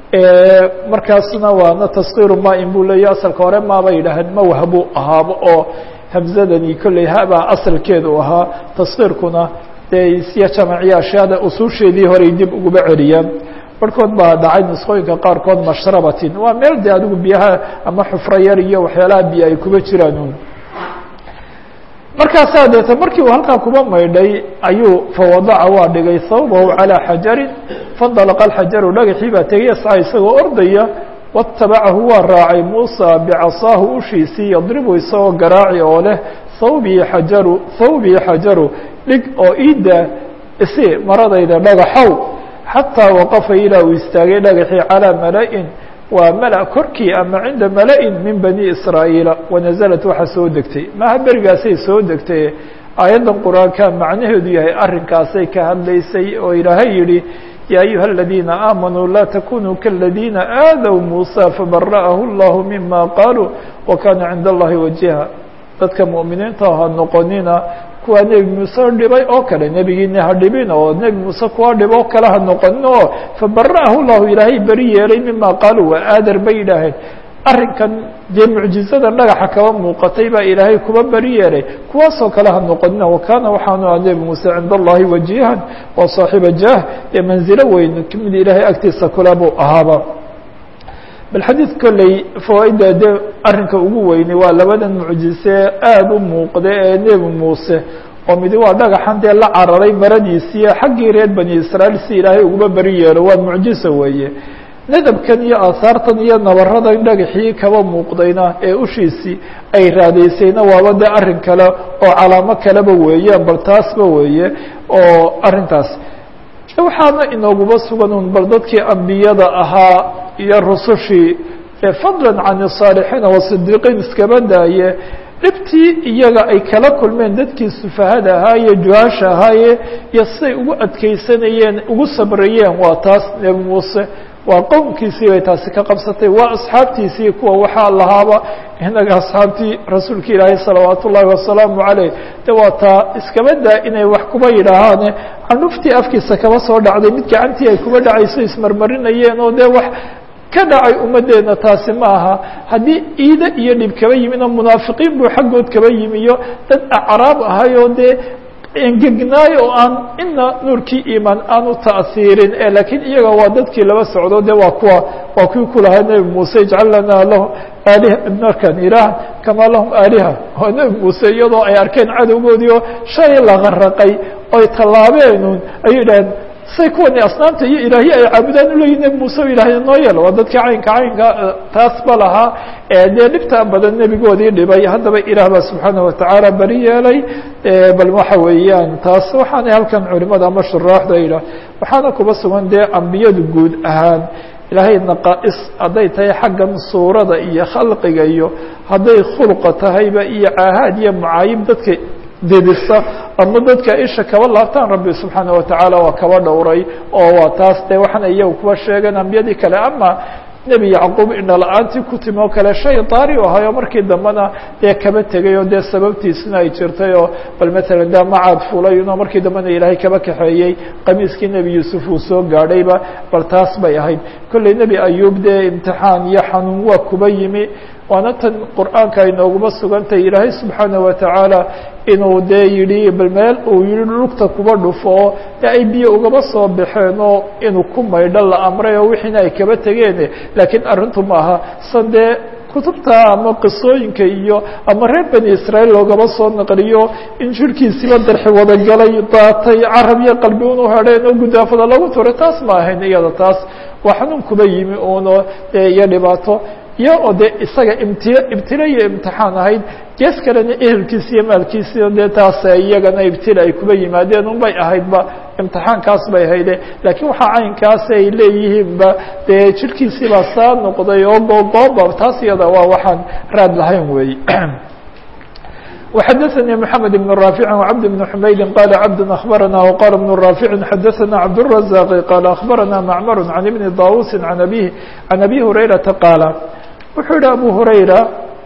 markaasna waana taskiiru maain buu leeya asalka hore maabay yidhaaheen mawha buu ahaaba oo hamzadani kolley habaa asalkeedu ahaa taskiirkuna dee siya jamaciya ashyaada usuusheedii horey dib uguba celiyaan barhkood baa dhacay nusqooyinka qaarkood mashrabatin waa meel de adigu biyaha ama xufro yar iyo waxyaalaha biyo ay kuba jiraan markaasaa deeta markii uu halkaa kuba maydhay ayuu fawadaca waa dhigay hawbahu calىa xajarin faاndalaqa alxajaru dhagaxii baa tegay yasca isagoo ordaya watabacahu waa raacay muusa bicasaahu ushiisii yadribu isagoo garaaci oo leh hawbii xajaru hawbii xajaru dhig oo iida isi maradayda dhagaxow xataa waqafa ilaa uu istaagay dhagaxii calىa mala-in waa mala korkii ama cinda mala-in min bani israa'iila wanaزlat waxaa soo degtay maha berigaasay soo degtay aayaddan qur-aanka macnaheedu yahay arrinkaasay ka hadlaysay oo ilaahay yihi ya ayuha الadiina aamanuu laa takunuu kaاladiina aadaw muusى fabara'ahu اllahu mima qaaluu wakana cinda اllahi wajiha dadka mu'miniinta ha noqonina kuwaa nebi muuse dhibay oo kale nebigiina ha dhibin oo nebi muuse kuwa dhib oo kale ha noqonin oo fabara'ahu llahu ilaahay beri yeelay mima qaaluu waa aadar bay yidhaaheen arrinkan dee mucjizada dhagaxa kaba muuqatay baa ilaahay kuba beri yeelay kuwaasoo kale ha noqonina wakana waxaanu aha nebi muuse cinda allahi wajihan waa saaxiiba jah ee manzilo weyn mid ilaahay agtiisa kule buu ahaaba bal xadiid kolley fawaaidda dee arrinka ugu weynay waa labadan mucjise aada u muuqda ee nebi muuse oo midi waa dhagaxan dee la cararay maradiisiiyo xaggii reer bani israa'iil si ilaahay uguba beri yeelo waa mucjiso weeye nadabkan iyo aahaartan iyo nabaradan dhagaxii kaba muuqdayna ee ushiisii ay raadaysayna waaba dee arrin kale oo calaamo kaleba weeyaan bal taasba weeye oo arrintaas waxaana inooguba sugan un bal dadkii ambiyada ahaa iyo rusushii fadlan can الصaalixiina wasidiiqiin iskaba daaye dhibtii iyaga ay kala kulmeen dadkii sufahada ahaaye juhaasha ahaaye iyo siday ugu adkeysanayeen ugu sabrayeen waa taas nebi muuse waa qowmkiisii bay taasi ka qabsatay waa asxaabtiisii kuwa waxaa lahaaba inaga asxaabtii rasuulka ilaahay salawaat ullaahi wasalaamu caleyh de waa taa iskaba daa inay wax kuba yidhaahaane candhuftii afkiisa kaba soo dhacday mid gacantii ay kuba dhacayso ismarmarinayeen oo dee wax ka dhacay ummaddeena taasi ma aha haddii iide iyo dhib kaba yimin oo munaafiqiin buu xaggood kaba yimi iyo dad acraab ahay oo dee engegnaay oo aan ina nuurkii iimaan aan u ta'hiirin e laakiin iyaga waa dadkii laba socdo de waa kuwa waa kuwii ku lahaa nebi muuse ijcal lanaa lahu aaliha markan ilaah kamaa lahum aaliha oo nebi muuse iyadoo ay arkeen cadowgoodii oo shalay la qaraqay oy tallaabeenun ayay idhaheen say kuwani asnaamta iyo ilaahye ay caabudaan uleeyihin nebi muuse o ilaahya noo yeel waa dadkii caynka caynka taas ba lahaa dee dhibta badan nebigoodii dhibay haddaba ilaah baa subxaanaه watacaala beri yeelay bal waxa weeyaan taas waxaanay halkan culimada ama shuraaxda yidhah waxaana kuba sugan dee ambiyadu guud ahaan ilaahay naqaa-is hadday tahay xaggan suurada iyo khalqiga iyo hadday khulqa tahayba iyo caahaad iyo macaayib dadka didisa ama dadka isha kaba laabtaan rabbi subxaanaه watacaala waa kaba dhowray oo waa taas de waxaana iyagu kuba sheegeen ambiyadii kale ama nebi yacquub indhala-aantii ku timi oo kale shay daari u ahayo markii dambena dee kaba tegay oo dee sababtiisina ay jirtay oo bal matalan de macaad fulay inoo markii dambena ilaahay kaba kaxeeyey qamiiskii nebi yuusuf uu soo gaadhayba bal taas bay ahayd kolley nebi ayuub dee imtixaan iyo xanuun waa kuba yimi waana tan qur'aanka ay nooguma sugantahay ilaahay subxaanaه watacaala inuu dee yidhi bal meel uu yihi lugta kuba dhufo oo de ay biyo ugaba soo baxeen oo inuu ku maydho la amray oo wixiina ay kaba tegeen laakiin arrintu maaha san dee kutubta ama qisooyinka iyo ama reer bani israaيil loogaba soo naqliyo in jirhkiisiba darxi wadagalay daatay carab iyo qalbi unu hedheen oo gudaafada lagu turay taas ma ahayn iyada taas waa xanuun kuba yimi uno iyo dhibaato iyo oo de isaga imti ibtila iyo imtixaan ahayd gees kalena ehelkiisi iyo maalkiisi dee taas iyagana ibtila ay kuba yimaadeen un bay ahaydba imtixaankaas bay hayde laakiin waxaa caynkaas ay leeyihiinba dee jirhkiisii baa saa noqday oo googooba taas iyada waa waxaan raad lahayn wey وxdثnي محمد بن رافع وعبد بن حمyد قال عبد أخبرنا وقال بن رافع xdثنا عبدالرزاق قال أخبرنا معمر عن بن طاوس عن أبيه عن أبي هريرة قال wuxuu yihi أبو هريرة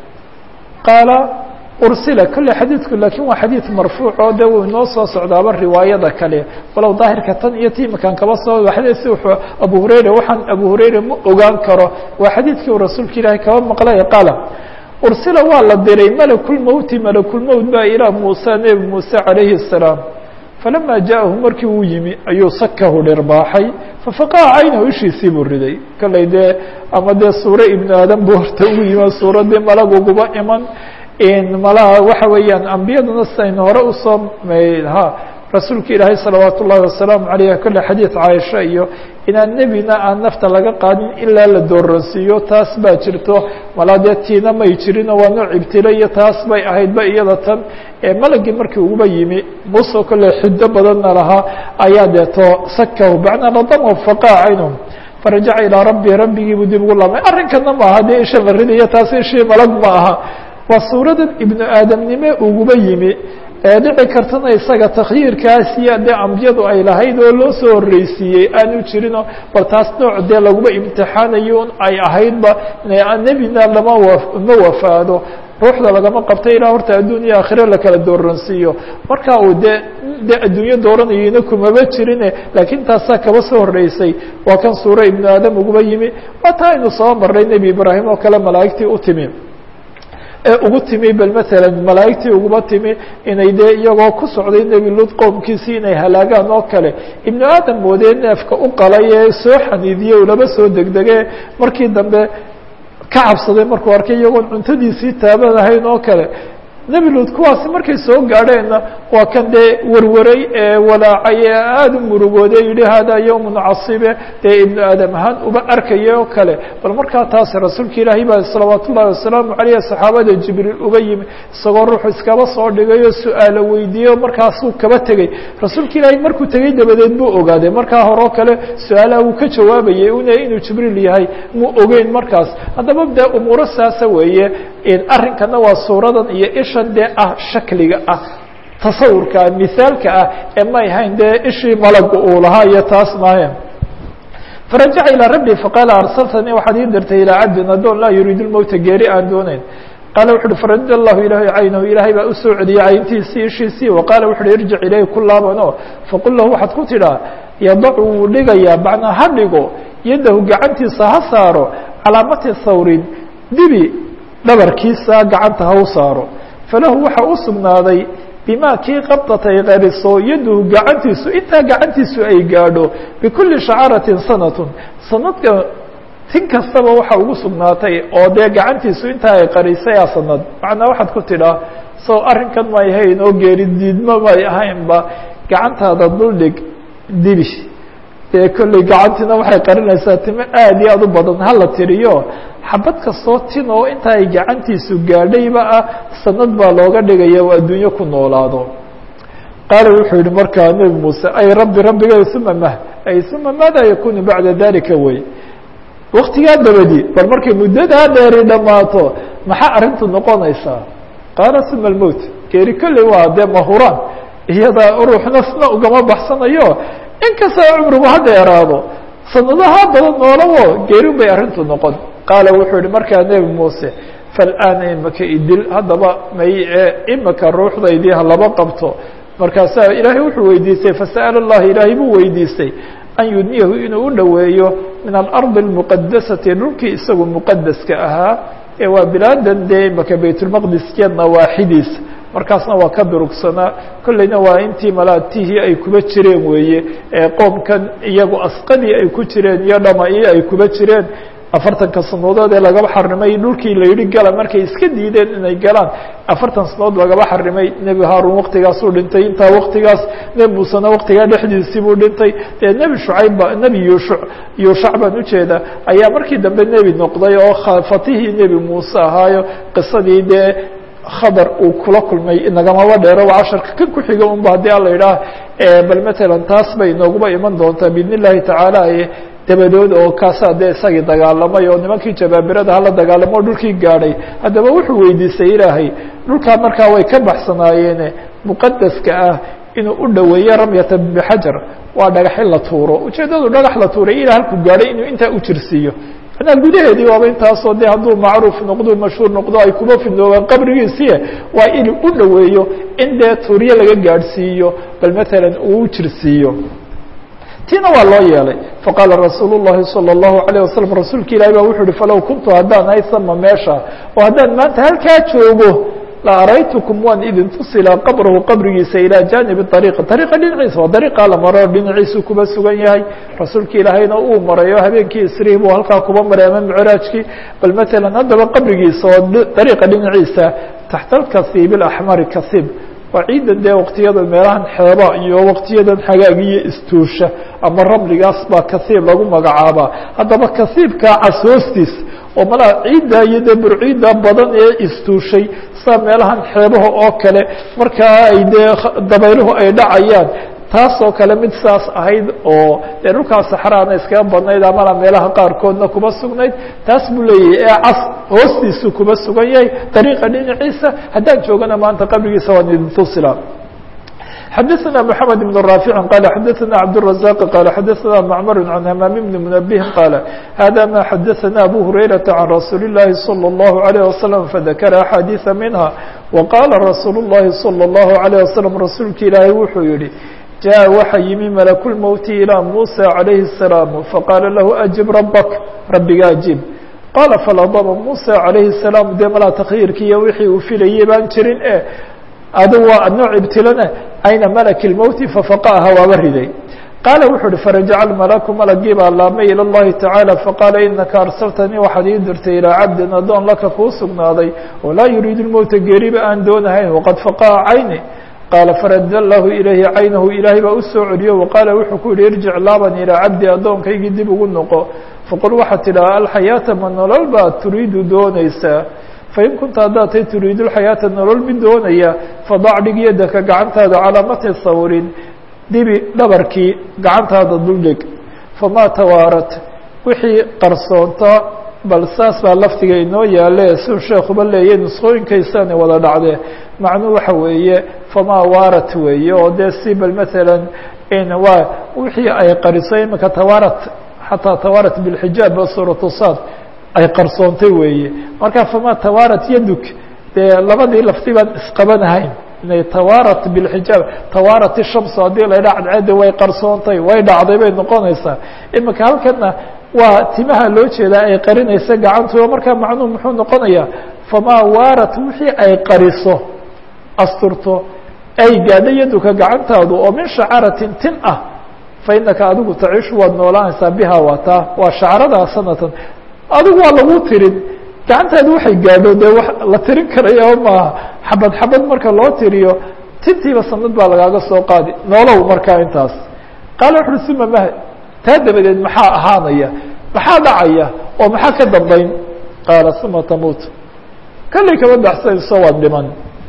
قاaل ursila kale xadiidku laakiin waa xadiid marfuuc oo de uu inoo soo socdaaba riwaayada kale walow daahirka tan iyo timakan kaba soo xadiisi wuxuu abu hurayra waxaan abu hurayra ma ogaan karo waa xadiidkii uu rasuulka ilaahay kaba maqlay qaala ursila waa la diray malakulmowti malakulmowt baa ilaa muuse nebi muuse calayhi الsalaam falama jaahu markii uu yimi ayuu sakahu dhirbaaxay fafaqaha caynahu ishiisii buu riday kollay dee ama dee suuro ibnu aadam buu horta ugu yimi suuradii malaguguba iman malaha waxa weeyaan ambiyaduna sidaynu hore usoo ha rasuulka ilaahay salawaat ullahi wasalaamu alayh kolle xadiid caaisha iyo inaan nebina aan nafta laga qaadin ilaa la dooransiiyo taas baa jirto malaa dee tiina may jirino waa nooc ibtilo iyo taas bay ahaydba iyada tan malagii markii uguba yimi muuse kolle xido badanna lahaa ayaa deeto sakahu bacnaa ladamahu faqaa caynahum farajaca ilaa rabbi rabbigiibuu dib ugu laabmay arrinkana ma aha dee isha la ridayo taas ishii malag ma aha waa suuradan ibnu aadamnime uguba yimi ee dhici kartana isaga takhyiirkaas iyo dee ambiyadu ay lahayd oo loo soo horreysiiyey aanu jirinoo bal taas nooc dee laguma imtixaanayo un ay ahaydba nebina lama wa ma wafaado ruuxda lagama qabta ilaa horta adduun iyo aakhiro lakala dooransiiyo marka uu dee dee adduunyo dooranayona kumaba jirine laakiin taasaa kaba soo horreysay waa kan suuro ibnu aadam uguba yimi waa taa aynu soo marnay nebi ibraahim oo kale malaa'igtii u timi ee ugu timi bal maala malaa'igtii uguba timi inay dee iyagoo ku socday nebi lud qowmkiisii inay halaagaan oo kale ibnu aadam moodee neefka u qalay ee soo xaniidiyey u laba soo degdege markii dambe ka cabsaday markuu arkay iyagoon cuntadiisii taabanahayn oo kale nebi lud kuwaasi markay soo gaadheenna waa kan dee warwaray ee walaacay ee aada u murugooday yihi hada yowmun casibe dee ibnu aadam ahaan uba arkaya oo kale bal markaa taas rasuulka ilaahay baa salawaat ullahi wasalaamu caleyh saxaabada jibriil uba yimi isagoo ruuxu iskaba soo dhigay oo su-aalo weydiiyey markaasuu kaba tegey rasuulka ilaahay markuu tegey dabadeed buu ogaaday markaa hore oo kale su-aalaha uu ka jawaabayay una inuu jibriil yahay muu ogeyn markaas haddaba dee umuuro saasa weeye arrinkana waa suuradan iyo ishan dee ah shakliga ah tasawurka ah misaalka ah ee may ahayn dee ishii malaga uu lahaa iyo taas maahe farajaca ilىa rabbi faqaala arsaltanii waxaad ii dirtay ilaa cabdin adoon laa yuriidu lmowta geeri aan dooneyn qaala wuxu uhi faradda allahu ilaahay caynahu ilaahay baa usoo celiyey cayntiisii ishiisii wa qaala wuxu uhi irjic ilayhi ku laabano faqul lahu waxaad ku tidhaa yadacu wuu dhigayaa macnaa ha dhigo yaddahu gacantiisa ha saaro calaamati thawrin dibi dhabarkiisa gacanta ha u saaro falahu waxa u sugnaaday bima kii qabdat ay qariso yaduhu gacantiisu intaa gacantiisu ay gaadho bikuli shacaratin sanatun sanadka tin kastaba waxa ugu sugnaatay oo dee gacantiisu intaa ay qarisay a sanad macnaa waxaad ku tidhaa sow arrinkan may ahayn oo geeri diidma may ahaynba gacantaada duldhig dibi dee kolley gacantiina waxay qarinaysaa timo aad iyo aad u badan hala tiriyo xabad kastoo tin oo inta ay gacantiisu gaadhayba ah sanad baa looga dhigaya oo adduunyo ku noolaado qaala wuxuu yihi markaa nebi muuse ay rabbi rabbigay uma mah ay uma maada yakunu bacda dalika wey waktigaa dabadi bal markay muddadaa dheeri dhammaato maxaa arrintu noqonaysaa qaala uma almowt geeri kolley waa dee mahuraan iyada ruuxna sna ugama baxsanayo inkastoo cumrigu ha dheeraado sanadaha badan noolawo geerin bay arrintu noqon qaala wuxuu yihi markaa nebi muuse fal'aana imaka idil haddaba may imaka ruuxdaydii ha laba qabto markaasaa ilaahay wuxuu weydiistay fasa'ala allahi ilaahay buu weydiistay an yudniyahu inuu u dhoweeyo min alardi اlmuqadasati dhulkii isagu muqadaska ahaa ee waa bilaadan dee imaka baytulmaqdiskeed nawaaxidiisa markaasna waa ka durugsanaa kolleyna waa intii malaatihii ay kuba jireen weeye ee qoomkan iyagu asqadii ay ku jireen iyo dhama-ii ay kuba jireen afartanka sanadood ee lagaba xarimay dhulkii la yidhi gala markay iska diideen inay galaan afartan sanadood lagaba xarimay nebi haarun waktigaasuu dhintay intaa waktigaas nebi muusena waktigaa dhexdiisii buu dhintay dee nebi shucayba nebi yuushu yuushac baan ujeeda ayaa markii dambe nebi noqday oo fatihii nebi muuse ahaayo qisadii dee khadar uu kula kulmay nagamaba dheero waa casharka kan ku xiga unba haddii ala idhaah bal matalan taas bay inooguba iman doontaa biidn illahi tacaala dabadood oo kaasaa dee isagii dagaalamay oo nimankii jabaabirada hala dagaalamo o dhulkii gaadhay haddaba wuxuu weydiistay ilaahay dhulkaa markaa way ka baxsanaayeene muqadaska ah inuu u dhoweeyo ramyata bixajar waa dhagax in la tuuro ujeeddadu dhagax la tuuray ilaa halku gaadhay inuu intaa u jirsiiyo manaa gudaheedii waaba intaasoo de hadduu macruuf noqdo mashhuur noqdo ay kuma fidnoobaan qabrigiisiie waa inuu u dhoweeyo in dee tuuryo laga gaadhsiiyo bal matalan uu u jirsiiyo tiina waa loo yeelay faqaala rasuul الlahi salى الlahu عalيه wasalam rasuulka ilahi ba wuxuu uhi falow kuntu haddaan hay sama meesha oo haddaan maanta halkaa joogo la araytukum waan idin tusilaa qabrahu qabrigiisa ilaa jaanibi ariiqa ariiqa dhinaciisa waa dariiqaa la maro dhinaciisu kuba sugan yahay rasuulka ilaahayna uu maray oo habeenkii isrihi buu halkaa kuba maray ama micraajkii bal matalan haddaba qabrigiisa oo dariiqa dhinaciisa taxta alkasiib اlaxmari kasiib waa ciidan dee waktiyada meelahan xeeba iyo waktiyadan xagaagiyo istuusha ama ramligaas baa kasiib lagu magacaabaa haddaba kasiibkaa cas hoostiis oo malaa ciidda iyo dee burciidda badan ee istuushay saa meelahan xeebaha oo kale markaa ay dee dabayluhu ay dhacayaan taasoo kale mid saas ahayd oo dee dhulkaa saxraana iskaga badnayd amana meelaha qaarkoodna kuma sugnayd taas buu leeyahay ee cas hoostiisu kuma sugan yahay dariiqa dhinaciisa haddaan joogana maanta qabrigiisa waan idin tusila xadaثna mحamed بن رافع qال xadaثna cبدالرزاq qال xadaثna معmر عن hmام بن منبه qال hذا ma xadaثna أbو هريرة عن رasuuل اللahi صلى الله عليه وسلم فذkر أحاadيث minها وqاla رasuuل اللahi صلى الله عليه وسلم rasuulka ilaahay wuxuu yihi جاء waxa yimi ملك الموت إلى موسى عليه السلام faqاla lahu أجب ربك rabbiga أجib qاla فلضب موسى عليه السلام dee malaa تkyiirki iyo wixii uu filayay baan jirin e adu waa nooc ibtilana ayna malk الmowti fafaqaha waaba riday qaala wuxuu uhi farajaca almalaku malagii baa laabmay ilى اllahi tacaalى faqaala inaka arsaltanii waxaad ii dirtay ilaa cabdin adoon laka kuu sugnaaday oo laa yuriidu lmowta geeriba aan doonahayn waqad faqaha cayni qaala farada lahu ilayhi caynahu ilaahay baa u soo celiyo waqaala wuxuu ku yihi irjic laaban ilaa cabdi addoonkaygii dib ugu noqo faqul waxaad tidhaha alxayaata ma nolol baad turiidu doonaysaa fain kunta haddaad tay turiidu lxayaata nolol mid doonaya fadac dhig yadaka gacantaada calaa matni sawrin dibi dhabarkii gacantaada duldhig famaa tawaarat wixii qarsoonta bal saas baa laftiga inoo yaale siu sheekuba leeya nusqooyinkaysaana wada dhacdee macnuu waxa weeye famaa waarat weeye oo dee si bal maalan waa wixii ay qariso imika tawaarat xataa tawaarat bilxijaab oo suuratu saad ay qarsoontay weeye marka famaa tawaarat yaduk dee labadii lafti baan isqabanahayn inay tawaarat bilxijaab tawaarat ishamsu haddii la ydhaha cadceedda way qarsoontay way dhacday bay noqonaysaa imika halkana waa timaha loo jeedaa ay qarinaysa gacantuda markaa macnuhu muxuu noqonayaa famaa waarat wixii ay qariso asturto ay gaadha yaduka gacantaadu oo min shacaratin tin ah fa inaka adigu taciishu waad noolaanaysaa biha waa taa waa shacradaa sanatan adigu waa lagu tirin gacantaadu waxay gaadho dee wa la tirin karaya maaha xabad xabad marka loo tiriyo tintiiba sanad baa lagaaga soo qaadi noolow markaa intaas qaala wuxu uhi uma mah taa dabadeed maxaa ahaanaya maxaa dhacaya oo maxaa ka dambayn qaala uma tamuut kallay kama baxsanayso waad dhiman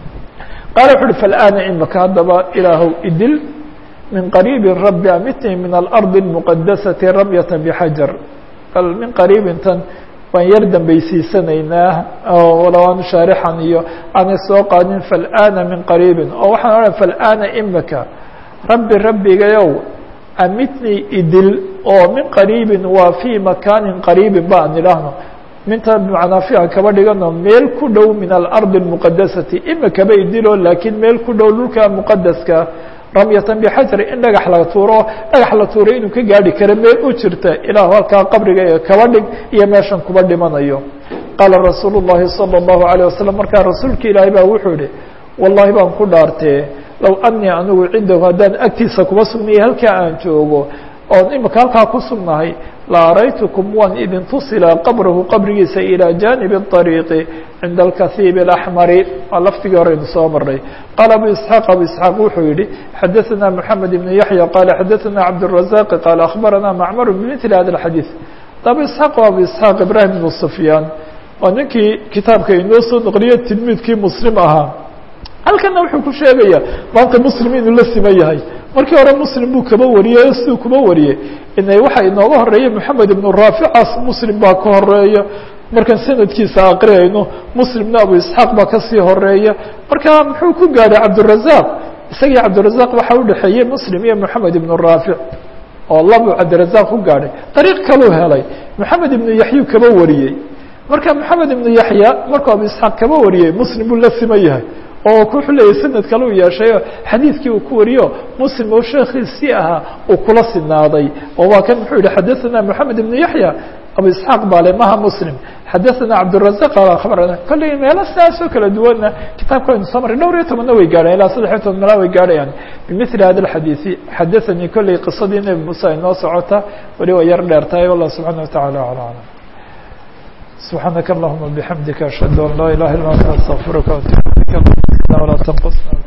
qaala wuxu uhi falآana imaka haddaba ilaahow idil min qariibin rabbi amitnii min alarضi الmuqadasati ramyata bxajar bal min qariibin tan waan yar dambaysiisanaynaa walow aan shaarixan iyo aanay soo qaadin falآana min qariibin oo waxaan odhan falآana imaka rabbi rabbigayow amitnii idil oo min qariibin waa fii makaanin qariibin ba an idhaahno minta bmanaa fi aan kaba dhigano meel ku dhow min alarضi الmuqadasati imakaba idilo laakiin meel ku dhow dhulka muqadaska ramyatan bxajar in dhagax la tuuro dhagax la tuuray inuu ka gaadhi karo meel u jirta ilaahu halkaa qabriga ee kaba dhig iyo meeshan kuba dhimanayo qaala rasuul الlahi salى الlahu عalيه wasalam markaa rasuulka ilaahay baa wuxuu yihi wallahi baan ku dhaartee low anii anigu cindahu haddaan agtiisa kuba sugnaya halkaa aan joogo oon imika halkaa ku sugnahay la araytukum waan idin tusilaa qabrahu qabrigiisa ilىa janibi الطariiqi cinda alkahiib الأxmari waa laftigii horeynu soo maray qaala abu isxaaq abu isxaaq wuxuu yihi xadaثana moxamed ibn yaحya qaala xadaثana cabdالrazaq qaala akhbarana macmar bmثli hada الxadiiث abu isxaaq o abu isxaaq ibrahim ibn sufyaan waa ninkii kitaabka inoo soo noqliyo tilmiidkii muslim ahaa halkana wuxuu ku sheegaya maanta muslim inuu la siman yahay markii hore muslim buu kaba wariyey siduu kuba wariyey inay waxa inooga horeeya moxamed ibnu raaficaas muslim baa ka horeeya markaan sanadkiisa aqriyayno muslimna abu isxaaq baa kasii horeeya marka muxuu ku gaadhay cabdirazaq isagii cabdirazaq waxaa udhexeeyey muslim iyo moxamed ibnu raafic oo labuu cabdirazaq ku gaadhay dariiq kaluu helay moxamed ibnu yaxyu kaba wariyey marka moxamed ibnu yaxya markuu abu isxaaq kaba wariyey muslim buu la siman yahay oo wuxuu leeyahy sanad kale uu yeeshayo xadiidkii uu ku wariyo muslim oo sheekiisii ahaa uu kula sinaaday oo waa kan muxuu yihi xadaثana moxamed ibnu yaxya abu isxaaq bale maha muslim xadaثana cabdirazaq abarana kolley meelo sidaasoo kala duwanna kitaabka aynu soo maray dhowr iyo tobanna way gaadhayan ilaa saddex iyo toban meela way gaadhayaan bimili hada اxadiiثi xadaثanii kolley qisadii nebi muuse ay noo socota weli way yar dheer tahay wallah subxaana wataعala alى alam سبحانك اللهم بحمدك أشهد أن لا إله إلا أنت أستغفرك وأتوب إليك ولا تنقصنا